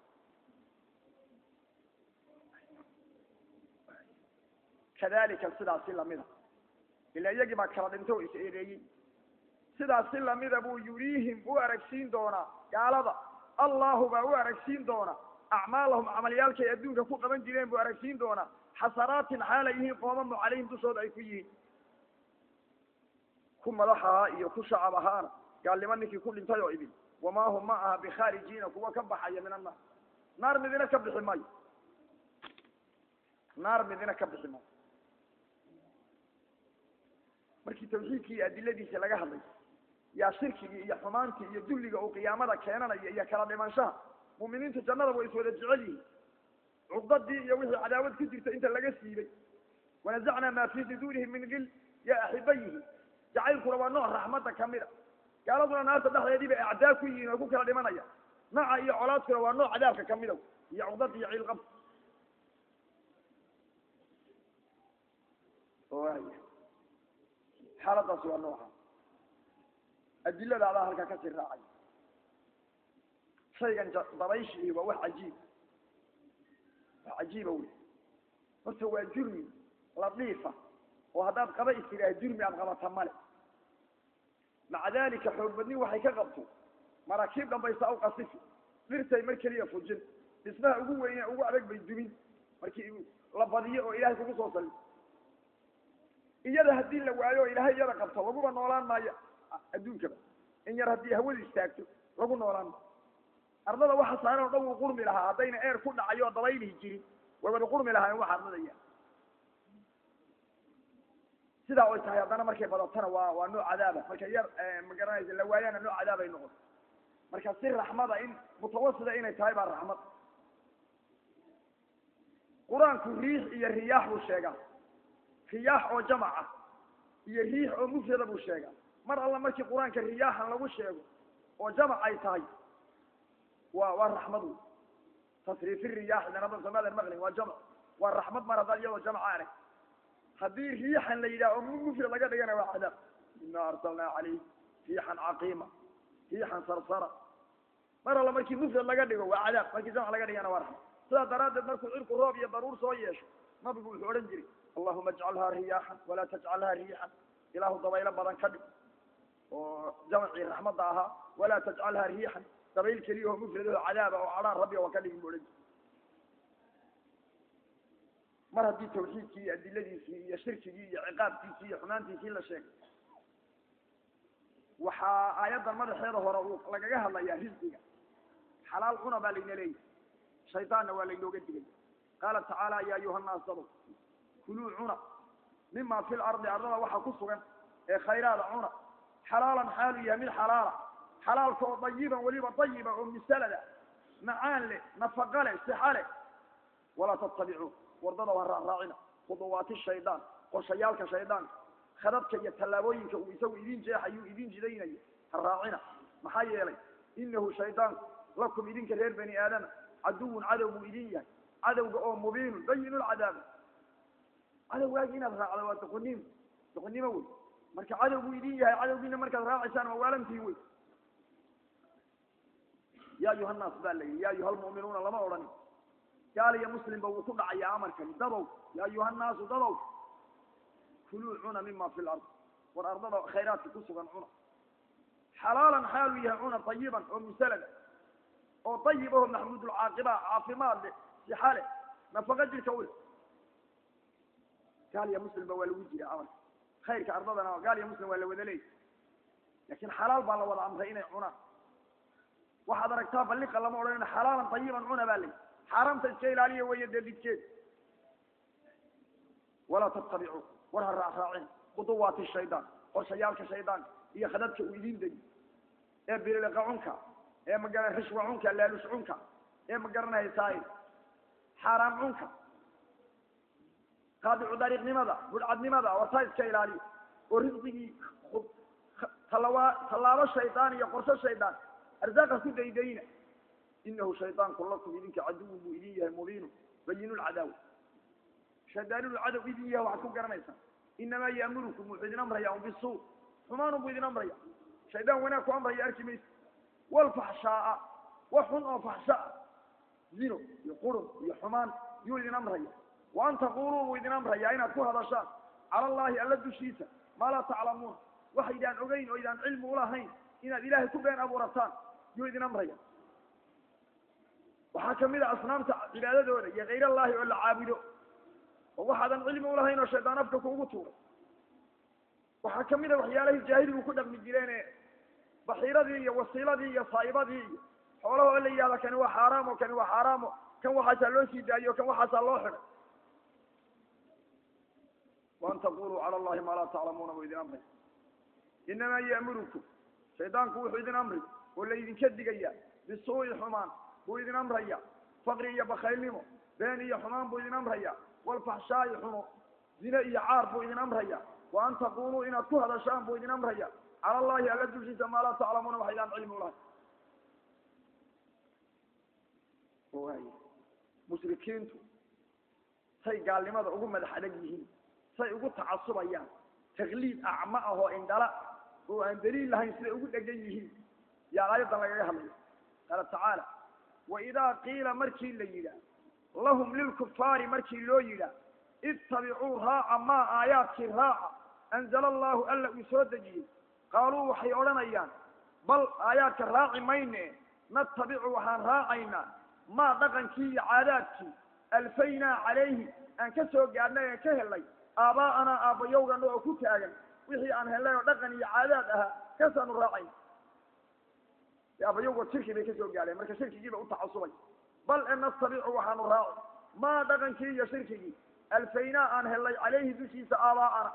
kadalika sidaasi lamida ila iyagii baa kala dhintay oo is eedeeyey sidaasi lamida buu yuriihim u aragsiin doonaa gaalada allahu baa u aragsiin doonaa acmaalahum camalyaalkay adduunka ku qaban jireen buu aragsiin doonaa xasanaatin xaalay yihiin qoomamo calayhim dushooda ay ku yihiin ku madax ahaa iyo ku shacab ahaana gaalnimo ninkii ku dhintay oo idin wamaa hum ma aha bikhaarijiina kuwa ka baxaya min annaar naar midina ka bixi maayo naar midina ka bixi maayo markii tawxiidkii iyo adiladiisa laga hadlay yaa shirkigii iyo xumaantii iyo dulliga uu qiyaamada keenanayo iyo kala dhimanshaha mu'miniinta jannada way iswada jecel yihiin cuqdadii iyo wixii cadaawad ku jirta inta laga siibay wanazacnaa maa fii suduurihim min gil yaa axiba yihiin jacaylkuna waa nooc raxmadda kamid a gaaladuna naarta dhexdeedii bay acdaa ku yihiin oo ku kala dhimanaya naca iyo colaadkuna waa nooc cadaabka kamida iyo cuqdada iyo ciilqab xaaladaasi waa nooca adilada adaa halkaa kasii raacay shaygan dabayshii waa wax cajiib wax cajiiba wey horta waa jurmi ladiifa oo haddaad qaba istiraah jurmi aad qabata male maca dalika xoog badni waxay ka qabto maraakiib dhambaysa u qasifi dhirtay mar keliya fujin dhismaha ugu weyne ugu adag bay dumin markii la badiyo oo ilahay kugu soo sali iyada haddii la waayo o ilaahay iyada qabto laguba noolaan maayo adduunkaba in yar haddii hawadu istaagto lagu noolaan maayo ardada waxa saaran o dhan wuu qurmi lahaa haddayna eer ku dhacayo oo dabaylihi jirin way wada qurmi lahaayeen waxa ardadaya sidaa oy tahay haddana markay badatana waa waa nooc cadaaba markay yar ma garanaysa la waayana nooc cadaabay noqon marka si raxmada in mutawasida inay tahay baa raxmad qur-aanku riix iyo riyaax buu sheegaa riyaax oo jamac ah iyo riix oo mufrada buu sheegaa mar alla markii qur-aanka riyaaxan lagu sheego oo jamac ay tahay waa waa raxmad wey tasriifi riyaax danaba somaalian maqlin waa jamc waa raxmad mar haddaad iyadoo jamca arag haddii riixan la yidhaha oo mufrad laga dhigana waa cadaab ina arsalnaa calayh riixan caqiima riixan sarsara mar alla markii mufrad laga dhigo waa cadaab markii jamc laga dhigana waa raxmad sidaa daraaddeed markuu cirku roob iyo daruur soo yeesho nabigu wuxuu odhan jiray allahuma ajcalhaa riyaaxan walaa tajcalhaa riixan ilaahu dabaylo badan ka dhig oo jamcii raxmadda ahaa walaa tajcalhaa riixan dabayl keliya oo mufradaho cadaaba oo cadhaan rabbi waa ka dhigin bu odhan jiray mar haddii tawxiidkii iyo adiladiisii iyo shirkigii iyo ciqaabkiisii iyo xumaantiisii la sheegay waxaa aayaddan madaxeeda hore uu lagaga hadlayaa risqiga xalaal cuna baa layna leeyahy shaydaanna waa laynooga digay qaala tacaala ya ayuha nnaas dadow kuluu cuna mima fi lardi ardada waxa ku sugan ee khayraada cuna xalaalan xaalu yahay mid xalaala xalaalka oo dayiban weliba dayiba oo misalada macaan leh nafaqa leh sixa leh walaa tattabicuu wardada ha raacraacina khuduwaati shaydaan qorshayaalka shaydaanka khadadka iyo tallaabooyinka uu isagu idin jeexayuu idin jidaynayo ha raacina maxaa yeelay inahu shaydaanku lakum idinka reer bani aadama caduwun cadow buu idin yahay cadowga oo mubiinun bayinu lcadaaba cadowgaagi inaad raacdo waa doqonnimo doqonnimo wey marka cadow buu idin yahay cadowgiina markaad raacaysaan waa waalantii wey ya ayuha nnaas baa layihi ya ayuha lmu'minuuna lama odhanin gaal iyo muslimba wuu ku dhacayaa amarkani dadow ya ayuha nnaasu dadow kuluu cuna mima fi lard war ardada khayraadka ku sugan cuna xalaalan xaalu yahay cuna tayiban oo musalada oo dayib aho maxmuudulcaaqiba caafimaad leh sixa leh nafaqo jirka ule gaal iyo muslimba waa lagu jira amarka khayrka ardadana gaal iyo muslim waa la wada leeyay laakin xalaal baa la wada amray inay cunaan waxaad aragtaa balliqa lama odhanayna xalaalan tayiban cuna baa layi xaaraamta iska ilaaliya weeye dee didkeed walaa tattabicuu war ha raacraacin khuduwaati shaydaan qorshayaalka shaydaanka iyo khadadka uu idin degi ee bililiqa cunka ee magara rishwa cunka laalush cunka ee magaranahaysaay xaaraam cunka qaadicu dariiqnimada budhcadnimada wartaa iska ilaaliya oo risqigii talawa tallaabo shaydaan iyo qorsho shaydaan arsaaqa ku daydayna inahu shaydaanku lakum idinka caduwun buu idin yahay mubiinu bayinu lcadaawa shaydaaninu cadow idin yahay waxaad ku garanaysaa inamaa yaamurukum wuxuu idin amraya un bisuu xumaanun buu idin amraya shaydaan wanaag ku amraya arki maysa walfaxshaaa wax xun oo faxshaa zino iyo qurun iyo xumaan yuu idin amraya wa an taquluu buu idin amraya inaad ku hadashaan cala allahi alla dushiisa maa laa taclamuun waxaydaan ogeyn oo idaan cilmi ulahayn inaad ilaahay ku been abuurataan yuu idin amraya waxaa kamid a asnaamta cibaadadooda iyo kayr allahi oo la caabudo oo waxaadan cilmi ulahayn oo shaydaan afka kuugu tuuray waxaa kamid a waxyaalahi jaahiligu ku dhaqmi jireene baxiiradii iyo wasiiladii iyo saa'ibadii iyo xoolaha oo la yihahda kani waa xaaraamo kani waa xaaraamo kan waxaasaa loo sii daayo kan waxaasaa loo xidhay waan taquluu cala allahi maa laa taclamuuna buu idin amray inamaa ya'murukum shaydaanku wuxuu idin amri oo laydinka digaya bisuu'i xumaan buu idin amraya faqri iyo bakaylnimo been iyo xumaan buu idin amraya walfaxshaa'i xumo zine iyo caar buu idin amraya wa an taquluu inaad ku hadashaan buu idin amraya cala allahi alla dushiisa maa laa taclamuuna waxaydaan cilmi ulahay mushrikiintu say gaalnimada ugu madax adag yihiin say ugu tacasubayaan takliid acma ah oo indhala oo aan daliil lahayn siday ugu dhegan yihiin yaa aayaddan lagaga hadlaya qaala tacaala waidaa qiila markii la yidhaah lahum lilkufaari markii loo yidhaah ittabicuu raaca maa aayaadkii raaca anzala allahu alla uu soo dejiyey qaaluu waxay odhanayaan bal aayaadka raaci mayne natabicu waxaan raacaynaa maa dhaqankii iyo caadaadkii alfaynaa calayhi aan ka soo gaadhnay aan ka helnay aabaa'anaa aabbayowgana oo ku taagan wixii aan helnay oo dhaqan iyo caadaad ahaa kasaanu raacayna aabbayowgood shirki bay ka soo gaadheen marka shirkigiiba u tacasubay bal e nastabicu waxaanu raaci maa dhaqankii iyo shirkigii alfaynaa aan helnay calayhi dushiisa aabaa'ana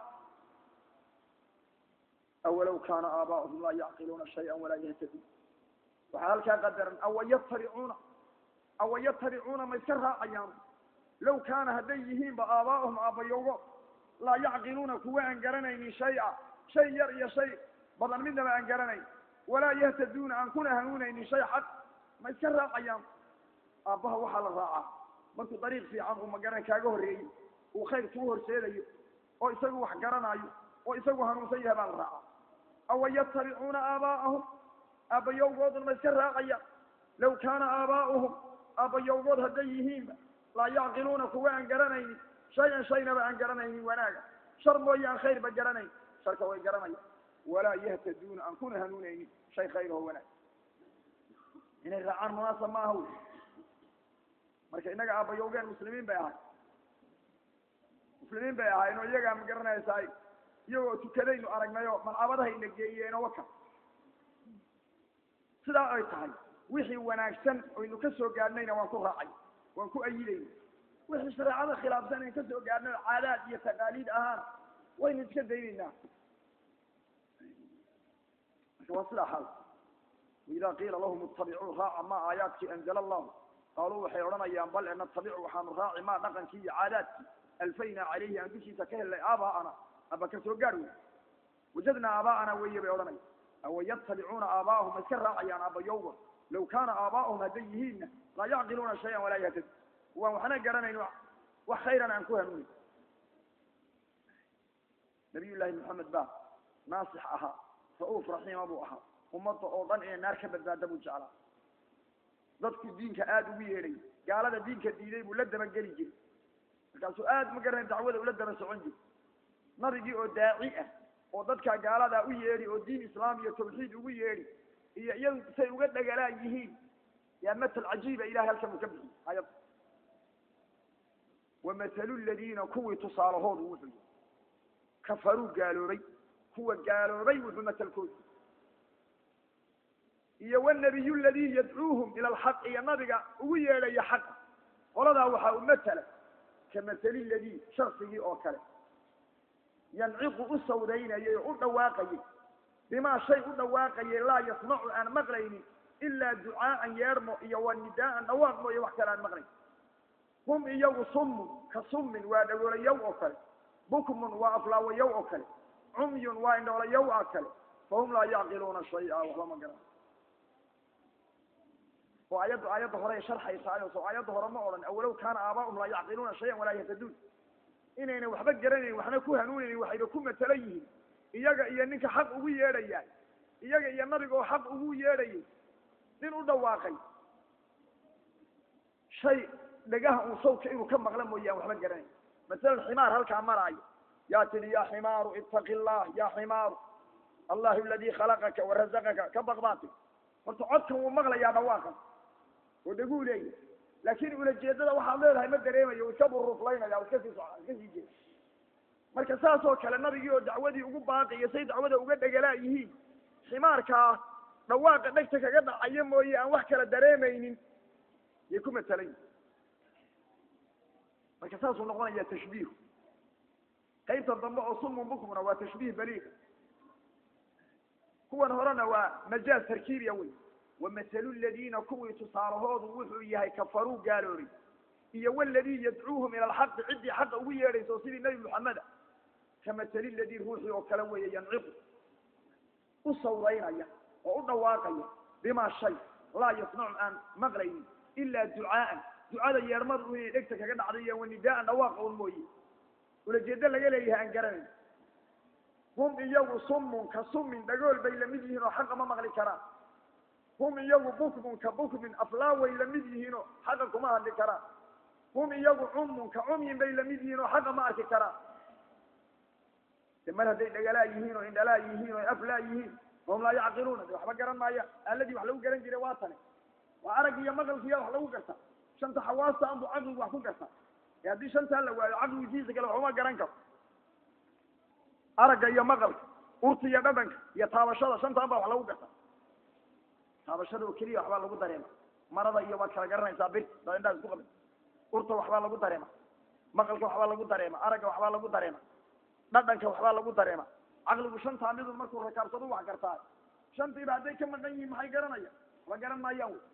awalow kaana aabaa'uhum laa yacqiluuna shaya walaa yahtaduun waxaa halkaa qadaran awa yatabicuuna awa yatabicuuna ma iska raacayaan low kaana hadday yihiinba aabaa'uhum aabbayowgo laa yacqiluuna kuwa aan garanaynin shay-a shay yar iyo shay badan midnaba aan garanayn walaa yahtaduuna aan kuna hanuunaynin shay xaq ma iska raacayaan aabbaha waxaa la raacaa markuu dariiq fiican uu magaran kaaga horreeyey uu khayr kuu horseedayo oo isagu wax garanaayo oo isagu hanuunsan yahay baa la raacaa awa yatabicuuna aabaa'ahum aabbayowgoodun ma iska raacayaan low kaana aabaa'uhum aabbayowgood hadday yihiinba laa yacqiluuna kuwa aan garanaynin shay-an shaynaba aan garanaynin wanaaga shar mooye aan khayrba garanayn sharka way garanayaan walaa yahtaduuna aan kuna hanuunaynin shay khayr oo wanaag inay raacaan munaasab ma aha wy marka innaga aabbayowgeen muslimiin bay ahay muslimiin bay ahayn oo iyagaa ma garanaysaay iyagoo tukadaynu aragnayoo malcabadahayna geeyeenoo waka sidaa ay tahay wixii wanaagsan oynu ka soo gaadhnayna waan ku raacay waan ku ayidayna wixii shareecada khilaafsan ayn ka soo gaadhnay oo caadaad iyo taqaaliid ahaan waynu iska daynaynaa marka waa sidaa xaal waidaa qiila lahum ittabicuu raaca maa aayaadkii anzala allahu qaaluu waxay odhanayaan bal e natabicu waxaanu raaci maa dhaqankii iyo caadaadkii alfaynaa calayhi aan dushiisa ka helnay aabaa'ana aba ka soo gaar wey wajadnaa aabaa'ana weeye bay odhanaya awa yatabicuuna aabaa'ahum ma iska raacayaan aabbayowgood low kaana aabaa'uhum hadday yihiinna laa yacqiluuna shayan walaa yahtad waan waxna garanayn wax khayran aan ku hanuunin nabiy llaahi maxamed baa naasix ahaa ra-uuf raxiima buu ahaa ummadda oo dhan inay naar ka badbaada buu jeclaa dadku diinka aada ugu yeedhay gaalada diinka diiday buu la dabageli jiray markaasuu aada ma garanay dacwada ula daba socon jiray nabigii oo daaci ah oo dadkaa gaaladaa u yeedhi oo diin islaam iyo tawxiid ugu yeedhi iyo iyagu say uga dhagalaan yihiin yaa matal cajiiba ilahay halkan uu ka bixiyey ayad wamahalu ladiina kuwii tusaalahoodu wuxuu yihi kafaruu gaaloobay kuwa gaaloobay wuxuu matalkoodu iyo wnabiy ladii yadcuuhum ila alxaq iyo nabiga ugu yeedhaya xaqa qoladaa waxaa u matala kamasali ladii shaksigii oo kale yanciqu u sawdaynayay oo u dhawaaqayay bimaa shay u dhawaaqayay laa yasmacu aan maqlaynin ilaa ducaaan yeedhmo iyo wa nidaaan dhawaaq mooye wax kale aan maqlayn hum iyagu summun ka summin waa dhagoolayow oo kale bukmun waa aflaawayow oo kale cumyun waa indhoolayow oo kale fahum laa yacqiluuna shaya waxba ma garan oo ayaddu aayadda hore sharxaysaayo so aayadda hore ma odhan awalow kaana aabaa'um laa yacqiluuna shayan walaa yahtaduun inayna waxba garanayn waxna ku hanuunaynin waxayna ku matala yihiin iyaga iyo ninka xaq ugu yeedhayaa iyaga iyo nabiga oo xaq ugu yeedhayay nin u dhawaaqay shay dhagaha un sawka inuu ka maqla mooye aan waxba garanayn masalan ximaar halkaa maraayo yaa tidhi yaa ximaaru ittaqi llah yaa ximaaru allahu aladii khalaqaka warazaqaka ka baqbaati horta codkan wuu maqlayaa dhawaaqan oo dhaguu leeyahy laakin ulajeedada waxaad leedahay ma dareemayo u iska buruflaynaya iska sii soca iska sii jeeda marka saas oo kale nabigii oo dacwadii ugu baaqiyo say dacwada uga dhegalaa yihiin ximaarkaa dhawaaqa dhegta kaga dhacaya mooye aan wax kala dareemaynin yay ku matalayin marka saasuu noqonaya tashbiihu qaybta dambe oo sumun bukmuna waa tashbiih baliiga kuwan horena waa majaaz tarkiibiya wey wamahalu ladiina kuwii tusaalahoodu wuxuu yahay kafaruu gaaloobay iyo waladii yadcuuhum ila alxaqi ciddii xaqa ugu yeedhaysa oo sidii nebi moxameda kamasali ladii ruuxii oo kale weeye yanciqu u sawraynaya oo u dhawaaqaya bimaa shay laa yasmacu aan maqlaynin ilaa ducaaan ducada yeedhmadu inay dhegta kaga dhacday iyo wanidaaan dhawaaqa un mooye ulajeedo laga leeyahay aan garanayn hum iyagu summun ka summin dhagool bay lamid yihiin oo xaqa ma maqli karaan hum iyagu bukmun ka bukmin aflaa way lamid yihiinoo xaqa kuma hadli karaan hum iyagu cummun ka cumyin bay lamid yihiin oo xaqa ma arki karaan de mar hadday dhagalaa yihiin oo indhalaa yihiin oo aflaa yihiin hum laa yacqiluuna de waxba garan maayaan aaladii wax lagu garan jiray waa tane waa araggi iyo maqalkiiya wax lagu gartaa shanta xawaasta anbu caqligu wax ku gartaa ee haddii shantaa la waayo caqligu jiisa kale waxuma garan karo aragga iyo maqalka urta iyo dhadhanka iyo taabashada shantaan baa wax lagu gartaa taabashada oo keliya waxbaa lagu dareema marada iyo waad kala garanaysaa bir daad indhaha isku qabin urta waxbaa lagu dareema maqalka waxbaa lagu dareema aragga waxbaa lagu dareema dhadhanka waxbaa lagu dareema caqligu shantaa midun markuu rakaabsado wax gartaa shantiiba hadday ka maqan yihiin maxay garanayaan waxba garan maayaan wy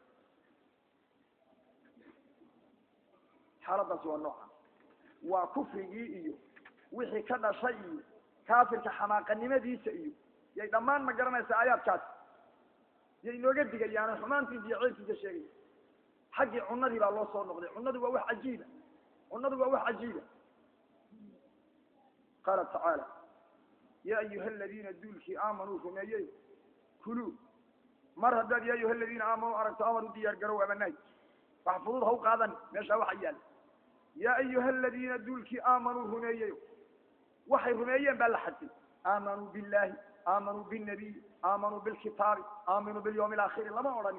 xaaladaasi waa nooca waa kufrigii iyo wixii ka dhashay iyo kaafirka xamaaqanimadiisa iyo yay dhammaan ma garanaysa aayaadkaasi yay inooga digayaano xumaantiisa iyo ceelkiisa sheegaya xaggii cunadii baa loo soo noqday cunadu waa wax cajiiba cunadu waa wax cajiiba qaala tacaala ya ayuha aladiina duulkii aamanuu rumeeyey kuluu mar haddaad ya ayuha aladiina aamanuu aragto amar u diyaar garow amanaay wax fudud ha u qaadan meeshaa waxa yaala ya ayuha aladiina duulkii aamanuu rumeeyey waxay rumeeyeen baa la xadfay aamanuu billahi aamanuu binabiy aamanuu bilkitaabi aaminuu bilyawmi alaakhiri lama odhanin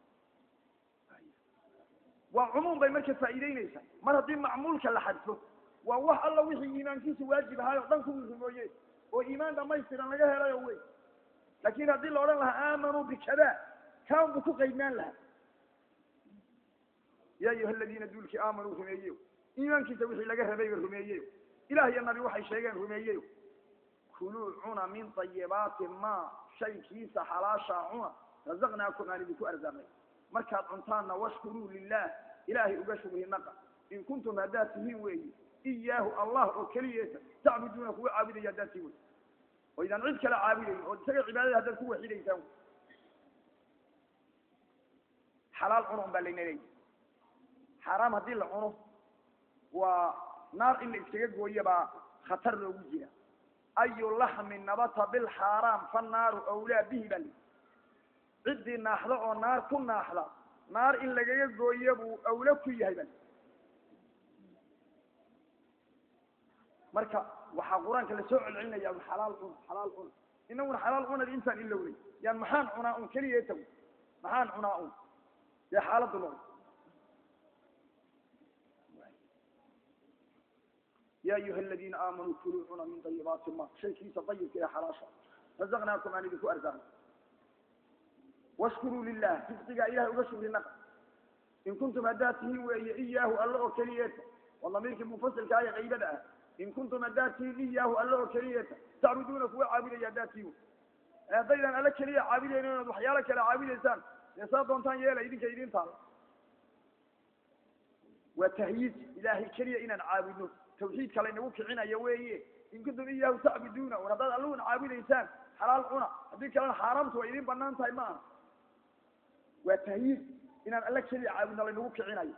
waa cumuum bay marka faa'iideynaysaa mar haddii macmuulka la xadfo waa wax alla wixii iimaankiisa waajib ahaay oo dhan kuwii rumeeyey oo iimaan dhamaystiran laga helayo wey laakin haddii la odhan lahaa aamanuu bikada kaan buu ku qaydnaan lahaa ya ayuha aladiina duulkii aamanuu rumeeyeyo iimaankiisa wixii laga rabayba rumeeyeyo ilah iyo nabi waxay sheegeen rumeeyeyo kuluu cuna min ayibaati ma shaykiisa xalaashaa cuna razaqnaakum aan idinku arsaaqnay markaad cuntaanna washkuruu lilah ilaahay uga shugri naqa in kuntum haddaad tihiin weeyi iyaahu allah oo keliyeesa tacbuduuna kuwa caabudaya haddaad tii wey oo idaan cid kale caabudayn oo isaga cibaadada haddaad ku waxidaysaan xalaal cuno un baa layna leeyahy xaaraam haddii la cuno waa naar in la iskaga gooyo baa khatar loogu jira ayu laxmin nabata bilxaaraam fannaaru awlaa bihi baa lii ciddii naaxda oo naar ku naaxda naar in lagaga gooyo buu awlo ku yahay baa marka waxaa qur-aanka lasoo celcelinaya xalaal cuna xalaal cuna inaguna xalaal cunadi intaan ilowlay yaan maxaan cunaa un keliya tago maxaan cunaa un dee xaaladdu noqdo ya ayuha aladiina aamanuu kuluu cuna min dayibaati ma shaykiisa dayibka ee xalaasha razaqnaakum aan idinku arsaaqnay washkuruu lilah risqigaa ilahay uga shugri naqa in kuntum haddaad tihiin weeye iyaahu alla oo keliyeeta waa damiirkii munfasilka ee qaybada ah in kuntum haddaad tihiin iyaahu alla oo keliyeeta tacbuduuna kuwa caabudaya haddaad tihiin haddaydan alla keliya caabudayn inaad waxyaalo kale caabudaysaan dee saa doontaan yeela idinka idin taala waa tahyiid ilaahay keliya inaan caabudno tawxiidka laynagu kicinayo weeye in kuntum iyaahu tacbuduuna war haddaad alluhuna caabudaysaan xalaal cuna haddii kalena xaaraamtu way idin banaan tahay ma aha waa tahyiid inaan alla keliya caabudno laynagu kicinayo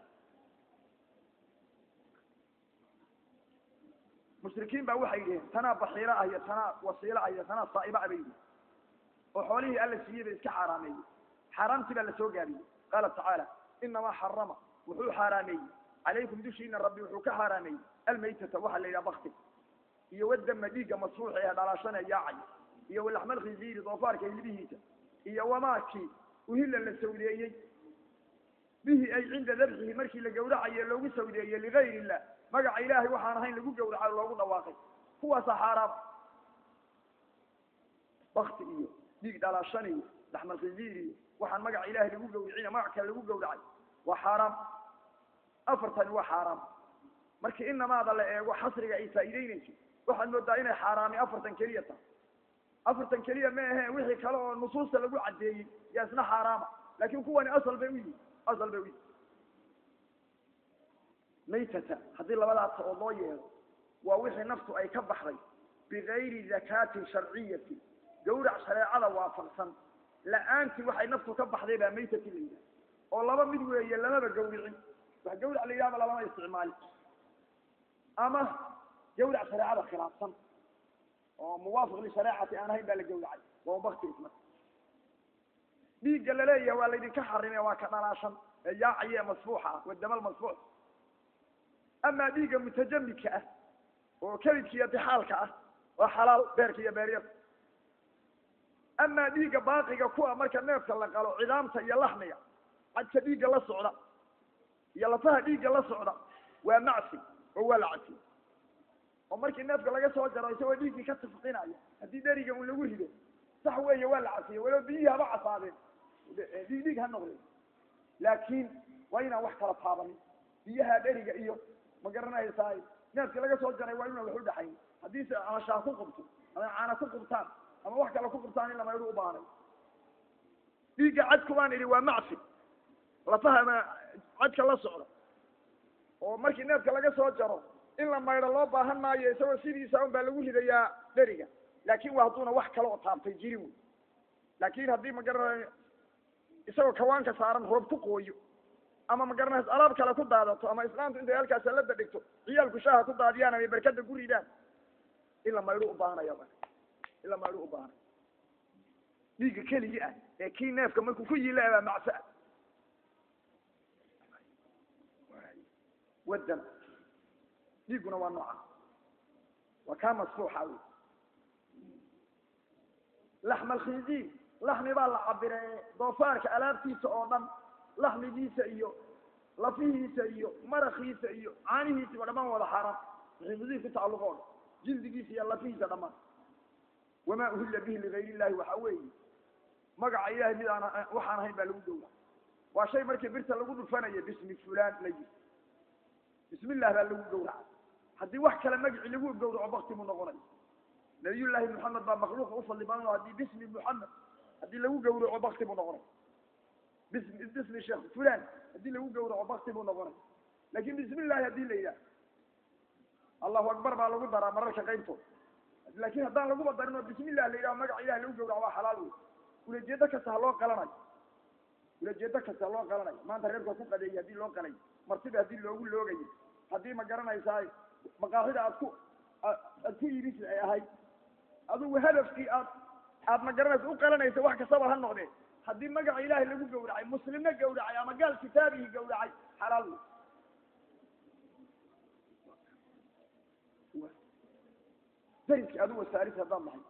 mushrikiin baa waxay yidhaheen tanaa baxiilo ah iyo tanaa wasiilo ah iyo tanaa saa'iba ah bay yidhi oo xoolihii alla siiyey bay iska xaaraameeyey xaaraamtii baa lasoo gaabiyey qaala tacaala inamaa xarama wuxuu xaaraameeyey calaykum dushiina rabbi wuxuu ka xaaraameeyey almaytata waxaa la yidhaha bakti iyo wadama dhiigga masfuuxa ee dhalaashana yaacay iyo walaxmal khinziiri doofaarka hilbihiisa iyo wamaakii uhilla la sawdeeyey bihi ay cinda dabxihi markii la gawracaye loogu sawdeeyey ligayr illah magaca ilaahay waxaan ahayn lagu gawraco loogu dhawaaqay kuwaasaa xaaraam bakti iyo dhiig dhalaashan iyo laxmal khinziir iyo waxaan magaca ilahay lagu gawricina magac kale lagu gawracay waa xaaraam afartani waa xaaraam marka inamaada la eego xasriga ay faa'iideynayso waxaad moodaa inay xaaraami afartan keliya tahay afartan keliya ma aheen wixii kale oo nusuusta lagu caddeeyey yaa isna xaaraama laakin kuwani asal bay u yihin asal bay u yihin maytata haddii labadaas oo loo yeelo waa wixii naftu ay ka baxday bigayri zakaatin sharciyati gawrac shareecada waafaqsan la-aantii waxay naftu ka baxday baa maytati la yidhaha oo laba mid weeye lamaba gawricin wax gawrac la yidhahba lalama isticmaali ama gawrac shareecada khilaafsan oo muwaafiq lishareecati aan ahayn baa la gawracay waa bakti isna dhiigga laleeyahay waa laydinka xarimay waa ka dhalaashan ee yaacaye masfuuxa ah wadamal masfuux amaa dhiigga mutajamidka ah oo kelidka iyo dixaalka ah waa xalaal beerka iyo beeryada amaa dhiigga baaqiga kuwa marka neefka la qalo cidaamta iyo laxmiga cadka dhiigga la socda iyo lafaha dhiigga la socda waa macsi oo waa la cadsi oo markii neefka laga soo jaro isagoo dhiiggii ka tafqinaya haddii dheriga un lagu rido sax weeye waa la cadsiye walow biyihii haba casaadeen dhiig dhiig ha noqdeen laakiin waa inaan wax kala taabanin biyaha dheriga iyo ma garanaysaa neefkii laga soo jaray waa inaan wax u dhaxayn haddii se ama shaah ku qubto ama caana ku qubtaan ama wax kale ku qubtaan in lamaydu u baanay dhiigga cadku baan idhi waa macsi lafaha ama cadka la socda oo markii neefka laga soo jaro in la maydho loo baahan maayo isagoo sidiisa un baa lagu ridayaa dheriga laakin waa hadduuna wax kale oo taabtay jirin wey laakin haddii ma garanayo isagoo kawaanka saaran roob ku qooyo ama ma garanaysa alaab kale ku daadato ama islaamtu intay halkaas salada dhigto ciyaalku shaaha ku daadiyaan ama berkada ku ridaan in la maydho u baahanaya in la maydho u baahanay dhiigga keligii ah ee kii neefka markuu ku yila baa macsa ah wadan dhiigguna waa nooca waa kaa masfuuxa wey laxma alkhinziir laxmi baa la cabire doofaarka alaabtiisa oo dhan laxmigiisa iyo lafihiisa iyo marakiisa iyo caanihiisaba dhamaan wada xaaraan khinziir ku tacalluq oo dhan jildigiisa iyo lafihiisa dhamaan wamaa uhilla bihi ligayr illahi waxa weeye magaca ilahay mid aan waxaan ahayn baa lagu gowra waa shay markii birta lagu dhufanayo bismi fulan la yiri bismi illah baa lagu gawraca haddii wax kale magaci lagu gawraco bakti buu noqonay nabiyullaahi moxamed baa makhluuqa ufadli badan oo haddii bismi moxamed haddii lagu gawraco bakti buu noqonay bismi bismi sheekh fulan haddii lagu gawraco bakti buu noqonay laakin bismi illahi haddii la yidhaah allahu akbar baa lagu daraa mararka qaybtood laakin haddaan laguba darin oo bismi illah la yidhaho magaca ilahi lagu gawraco waa xalaal wey ulajeedo kasta ha loo qalanayo ulajeedo kasta ha loo qalanayo maanta reerka ku qadeeyay haddii loo qalay martida haddii loogu loogayo haddii ma garanaysaa maqaaxida aad ku aad ku iibisi ay ahayd adugu hadafkii aad aad ma garanaysa u qalanaysa wax kastaba ha noqdee haddii magaca ilaahay lagu gawracay muslimna gawracay ama gaal kitaabihii gawracay xalaal wey dariski adigu wasaaris haddaan nahay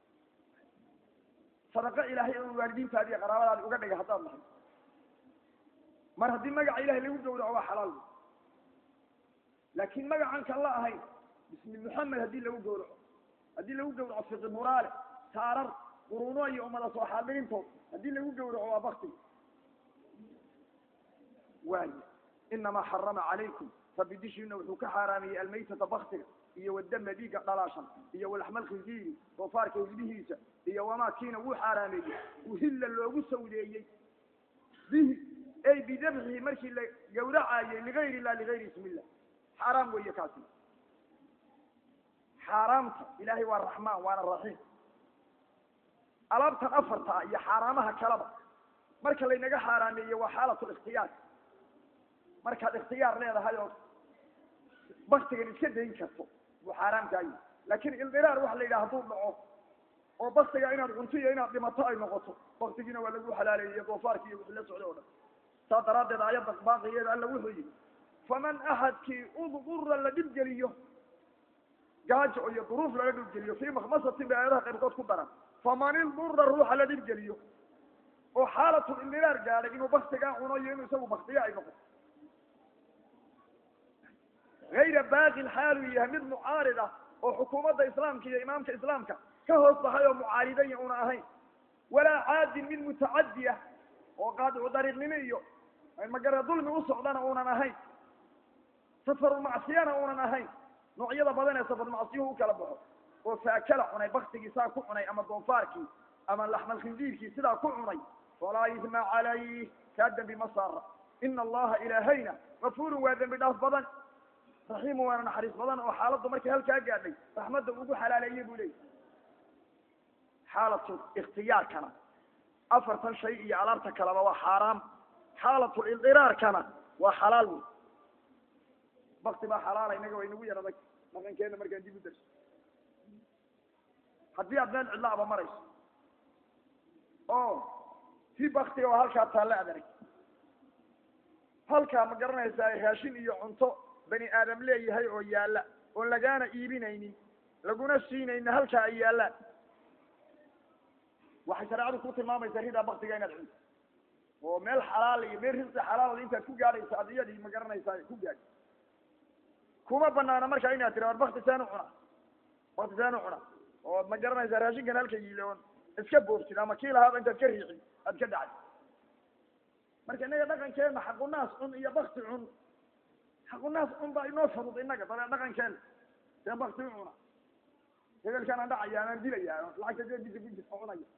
sadaqo ilaahay oo waalidiintaadi iyo qaraabadaadi uga dhigay haddaan nahay mar haddii magaca ilahay lagu gawraco waa xalaal wey laakin magacan kan la ahayn bismi moxamed haddii lagu gawraco haddii lagu gawraco fiqi muraale taarar quruuno iyo umada soo xaadirintood haddii lagu gawraco waa bakti waayo inamaa xarama calaykum rabbi dishiina wuxuu ka xaaraamiyey almaytata baktiga iyo wadama dhiigga dhalaashan iyo walaxma alkhinziiri doofaarka hilbihiisa iyo wamaa kiina wuu xaaraameeyey uhilla loogu sawdeeyey bihi ay bidabxihi markii la gawracaayey ligayr illah ligayri ismi illah xaaraam weeye kaasi xaaraamta ilaahay waa raxmaan waana raxiim alaabtan afarta iyo xaaraamaha kaleba marka laynaga xaaraameeye waa xaalatu ikhtiyaar markaad ikhtiyaar leedahay oo baktigan iska dayn karto buu xaaraamkaayi laakin ildiraar waxa la yidhaha hadduu dhaco oo baktiga inaad cunto iyo inaad dhimato ay noqoto baktigiina waa lagu xalaaleeyey doofaarki iyo wixii la socday o dhan saas daraaddeed ayadda baaqigeeda alla wuxuu yihi faman axadkii udura la dhibgeliyo gaajo iyo duruuf laga dhibgeliyo fii makmasatin bay aayadaha qaybkood ku daran faman idura ruuxa la dhibgeliyo oo xaalatul indiraar gaadhay inuu baktigaa cuno iyo inuu isagu baktiga ay noqoto hayra baaqin xaaluu yahay mid mucaarid ah oo xukuumadda islaamka iyo imaamka islaamka ka hoos baxay oo mucaaridaya una ahayn walaa caadin mid mutacadi ah oo qaadicu dariiqnimo iyo magara dulmi u socdana uunan ahayn safaru macsiyana uunan ahayn noocyada badan ee safar macsiyuhu u kala baxo oo faakala cunay baktigii saa ku cunay ama doofaarkii ama laxmal khindiirkii sidaa ku cunay falaa isma calayh kaa dembi ma saara ina allaha ilaahayna gafurun waa dembi dhaaf badan raxiimu waana naxariis badan oo xaaladdu markay halkaa gaadhay raxmadda ugu xalaaleeyey buu leeyay xaalatu ikhtiyaarkana afartan shay iyo alaabta kaleba waa xaaraam xaalatu ildiraarkana waa xalaal wey bakti baa xalaala inaga waa inagu yar adag dhaqankeena markaan dib u darso haddii aad meel cidla aba marayso oo tii baktiga oo halkaa taalle aad arag halkaa ma garanaysaa raashin iyo cunto bani aadam leeyahay oo yaalla oon lagaana iibinaynin laguna siinaynin halkaa ay yaallaan waxay shareecadu ku tilmaamaysaa ridaa baktiga inaad cunto oo meel xalaal iyo meel risqi xalaal intaad ku gaadhaysa ad iyadii ma garanaysaa ku gaadhi kuma banaana markaa inaad tira war bakti saan u cunaa bakti saan u cunaa oo ma garanaysaa raashinkan halka yiile oon iska boobsid ama kii lahaaba intaad ka riixin aad ka dhacay marka innaga dhaqankeena xaqunaas cun iyo bakti cun xaqunaas cun baa inoo fudud innaga dabee dhaqankeena seen bakti u cuna hebelkaanaan dhacaya anaan dilaya lacagta jeebkiisa ku jirta cunaya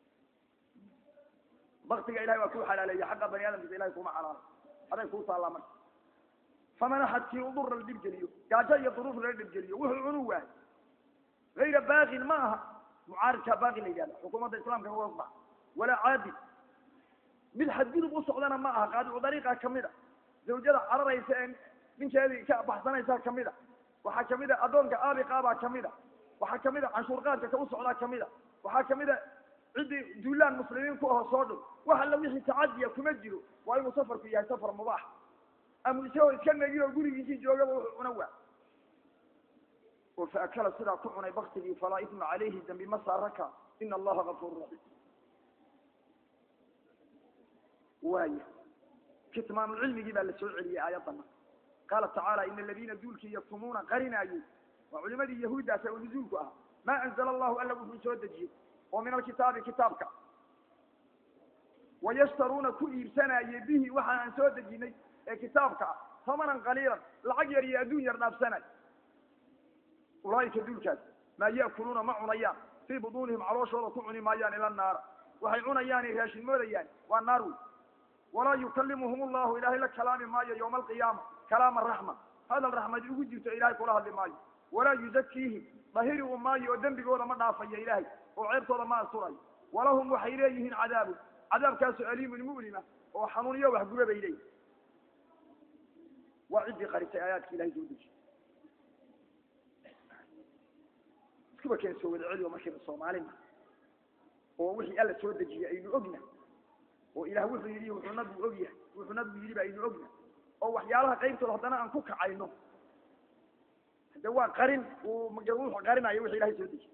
baktiga ilahay waa kuu xalaaleeya xaqa bani aadamkiisa ilahay kuma xalaalo aday kuu taallaa marka faman axadkii udura la dhibgeliyo gaajo iyo duruuf lala dhibgeliyo wuxuu cunu waay gayra baaqin ma aha mucaaridkaa baaqi la yidhahda xukuumadda islaamka uga bax walaa caadil mid xadgudub u socdana ma aha qaadicu dariiqa kamid a zawjada cararaysa ee ninkeedii ka baxsanaysaa kamid a waxaa kamid a addoonka aabiqaabaa kamid a waxaa kamid a canshuur qaadka ka u socdaa kamid a waxaa kamid a ciddii duulaan muslimiin ku aho soo dhow wax alla wixii tacadiya kuma jiro waa inuu safarku yahay safar mubaax ama isagoo iska negi oo gurigiisii joogaba wuxuu cuna waa oo faakala sidaa ku cunay baktigii falaa isma calayhi dambi ma saaraka ina allaha gafuur raxiim waaya kitmaamulcilmigii baa la soo celiyey aayaddana qaala tacaala ina aladiina duulkii yaktumuuna qarinaayey waa culimadii yahuuddaas oo nuzuulku ahaa maa anzala allahu alla wuxuu soo dejiyey oo min alkitaabi kitaabka wayashtaruuna ku iibsanaaye bihi waxa aan soo dejinay ee kitaabka ah tamanan qaliilan lacag yar iyo adduun yar dhaafsanay ulaaika duulkaas maa ya'kuluuna ma cunayaan fii buduunihim calooshooda ku cuni maayaan ila naara waxay cunayaanay raashin moodayaan waa naar wey walaa yukalimuhum allahu ilaahay la kalaami maayo yowma alqiyaama kalaama raxma hadal raxmadi ugu jirto ilahay kula hadli maayo walaa yuzakiihim dahiri u maayo oo dembigooda ma dhaafayo ilaahay oo ceebtooda ma asturayo walahum waxay leeyihiin cadaabun cadaabkaasoo aliimun mu'lima oo xanuuniyo waxguba bay leeyihin waa ciddii qarisay aayaadki ilahay soo dejiy iskuba keen soo wada celiyo markiiba soomaalina oo wixii alla soo dejiyey aynu ogna oo ilaah wuxuu yidhi wuxuu nabigu og yahay wuxuu nabigu yidhi ba aynu ogna oo waxyaalaha qaybtooda haddana aan ku kacayno hade waa qarin uu wuxuu qarinayo wixii ilahay soo dejiyey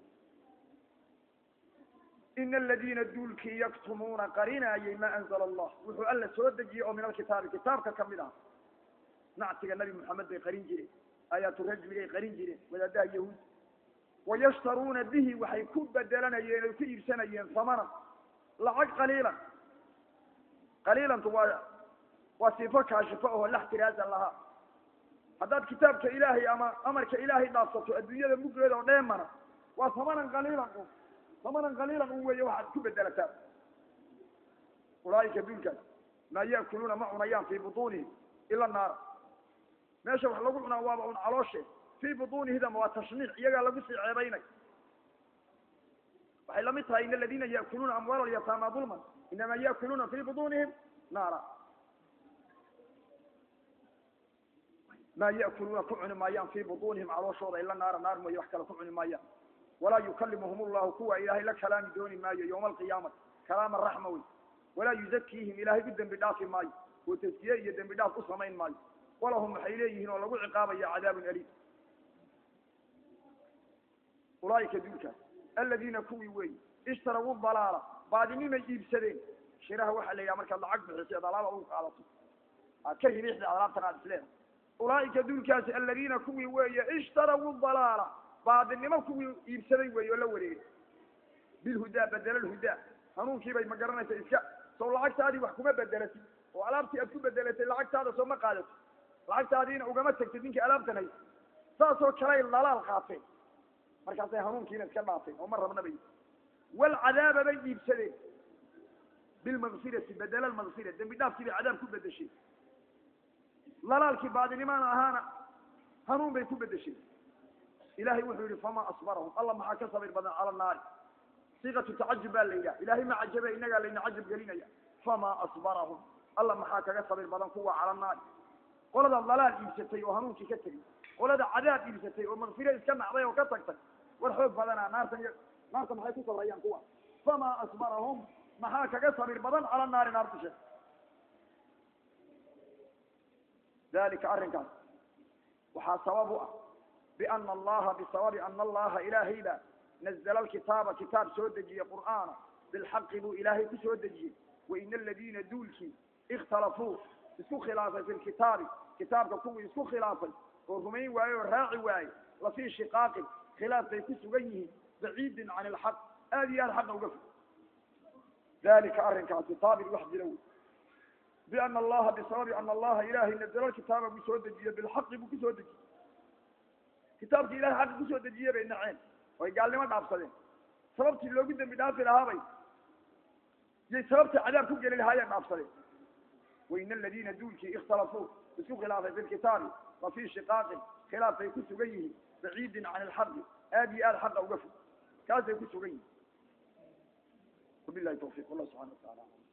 ina aladiina duulkii yaktumuuna qarinaayey maa anzala allah wuxuu alla soo dejiyey oo min alkitaabi kitaabka kamid ah nactiga nabi moxamed bay qarin jireen aayaatu rajmigay qarin jireen wadaadaha yahuud wayashtaruuna bihi waxay ku bedelanayeen oy ku iibsanayeen hamanan lacag qaliilan qaliilantu waa waa sifo kaashifo oo lax tiraasan lahaa haddaad kitaabka ilaahay ama amarka ilaahay dhaafsato adduunyada muggeeda oo dheemana waa hamanan qaliilan un hamanan qaliilan un weeye waxaad ku bedelataa ulaaika duulkaas maa ya'kuluuna ma cunayaan fii butuunihim ila naara meesha wax lagu cunaa waaba un calooshe fii butuunihidama waa tashniic iyagaa lagu sii ceebaynay waxay lamid tahay in aladiina ya'kuluuna amwaala alyataama dulman inama ya'kuluuna fii butuunihim naara maa ya'kuluuna ku cuni maayaan fii butuunihim calooshooda ila naara naar mooye wax kale ku cuni maayaan walaa yukalimuhum allahu kuwa ilaahay la kalaami dooni maayo yowma alqiyaamati kalaama raxma wey walaa yuzakiihim ilaahay u dembi dhaafi maayo oo taskiye iyo dembi dhaaf u samayn maayo walahum waxay leeyihiin oo lagu ciqaabaya cadaabun aliim ulaaika duulkaas aladiina kuwii weeyi ishtarawu dalaala baadinimay iibsadeen shiraha waxaa la yidhaha markaad lacag bixiso ad alaaba u qaadato aad ka ribiixda alaabtan aad isleedahay ulaaika duulkaasi aladiina kuwii weeye ishtarawu dalaala baadinimo kuwii iibsaday weeye oo la wareegay bilhudaa bedela lhudaa hanuunkiibay ma garanaysa iska soo lacagtaadii wax kuma bedelatid oo alaabtii aad ku bedelatay lacagtaada soo ma qaadato lacagtaadiina ugama tagtid ninkii alaabtan haysa saasoo kaley lalaal qaateen markaasay hanuunkiina iska dhaafeen oo ma rabna bay walcadaaba bay iibsadeen bilmakfirati bedela lmakfira dembi dhaafkii bay cadaab ku bedeshay lalaalkii baadinimana ahaana hanuun bay ku bedeshay ilahay wuxuu yihi famaa asbarahum alla maxaa ka sabir badan cala naari siiqatu tacajub baa la yidhaha ilahay ma cajabe inagaa layna cajab gelinaya famaa asbarahum alla maxaa kaga sabir badan kuwa cala naari qolada dalaal iibsatay oo hanuunkii ka tegay qolada cadaab iibsatay oo makfiro iska nacday oo ka tagtay war xoog badanaa naartan naarta maxay ku sabrayaan kuwa famaa asbarahum maxaa kaga sabir badan cala naari naar dushe dalika arrinkaas waxaa sabab u ah biana allaha bisababi ana allaha ilaahay baa nazla alkitaaba kitaab soo dejiye qur'aana bilxaqi buu ilaahay ku soo dejiyey waina aladiina duulkii ikhtalafuu isku khilaafay fi lkitaabi kitaabka kuwii isku khilaafay oo rumayn waaye oo raaci waaye lafii shiqaaqin khilaaf bay ku sugan yihiin baciidin can ilxaq aada iyo aad xaqa uga fog dalika arrinkaasi taabir wax jira wey biana allaha bisababi ana allaha ilahay nazla kitaaba buu soo dejiye bilxaqi buu kusoo dejiyey kitaabkii ilahay xaqi kusoo dejiye bay naceen oy gaalnimo dhaafsadeen sababtii loogu dembi dhaafi lahaabay yay sababtii cadaab ku geli lahaayeen dhaafsadeen waina aladiina duulkii ikhtalafuu isku khilaafay fi lkitaabi la fii shiqaaqin khilaaf bay ku sugan yihiin baciidin can ilxaqi aada iyo aada xaqa uga fog kaasay ku sugan yihiin wabilahi tawfiq wallah subxana wa taala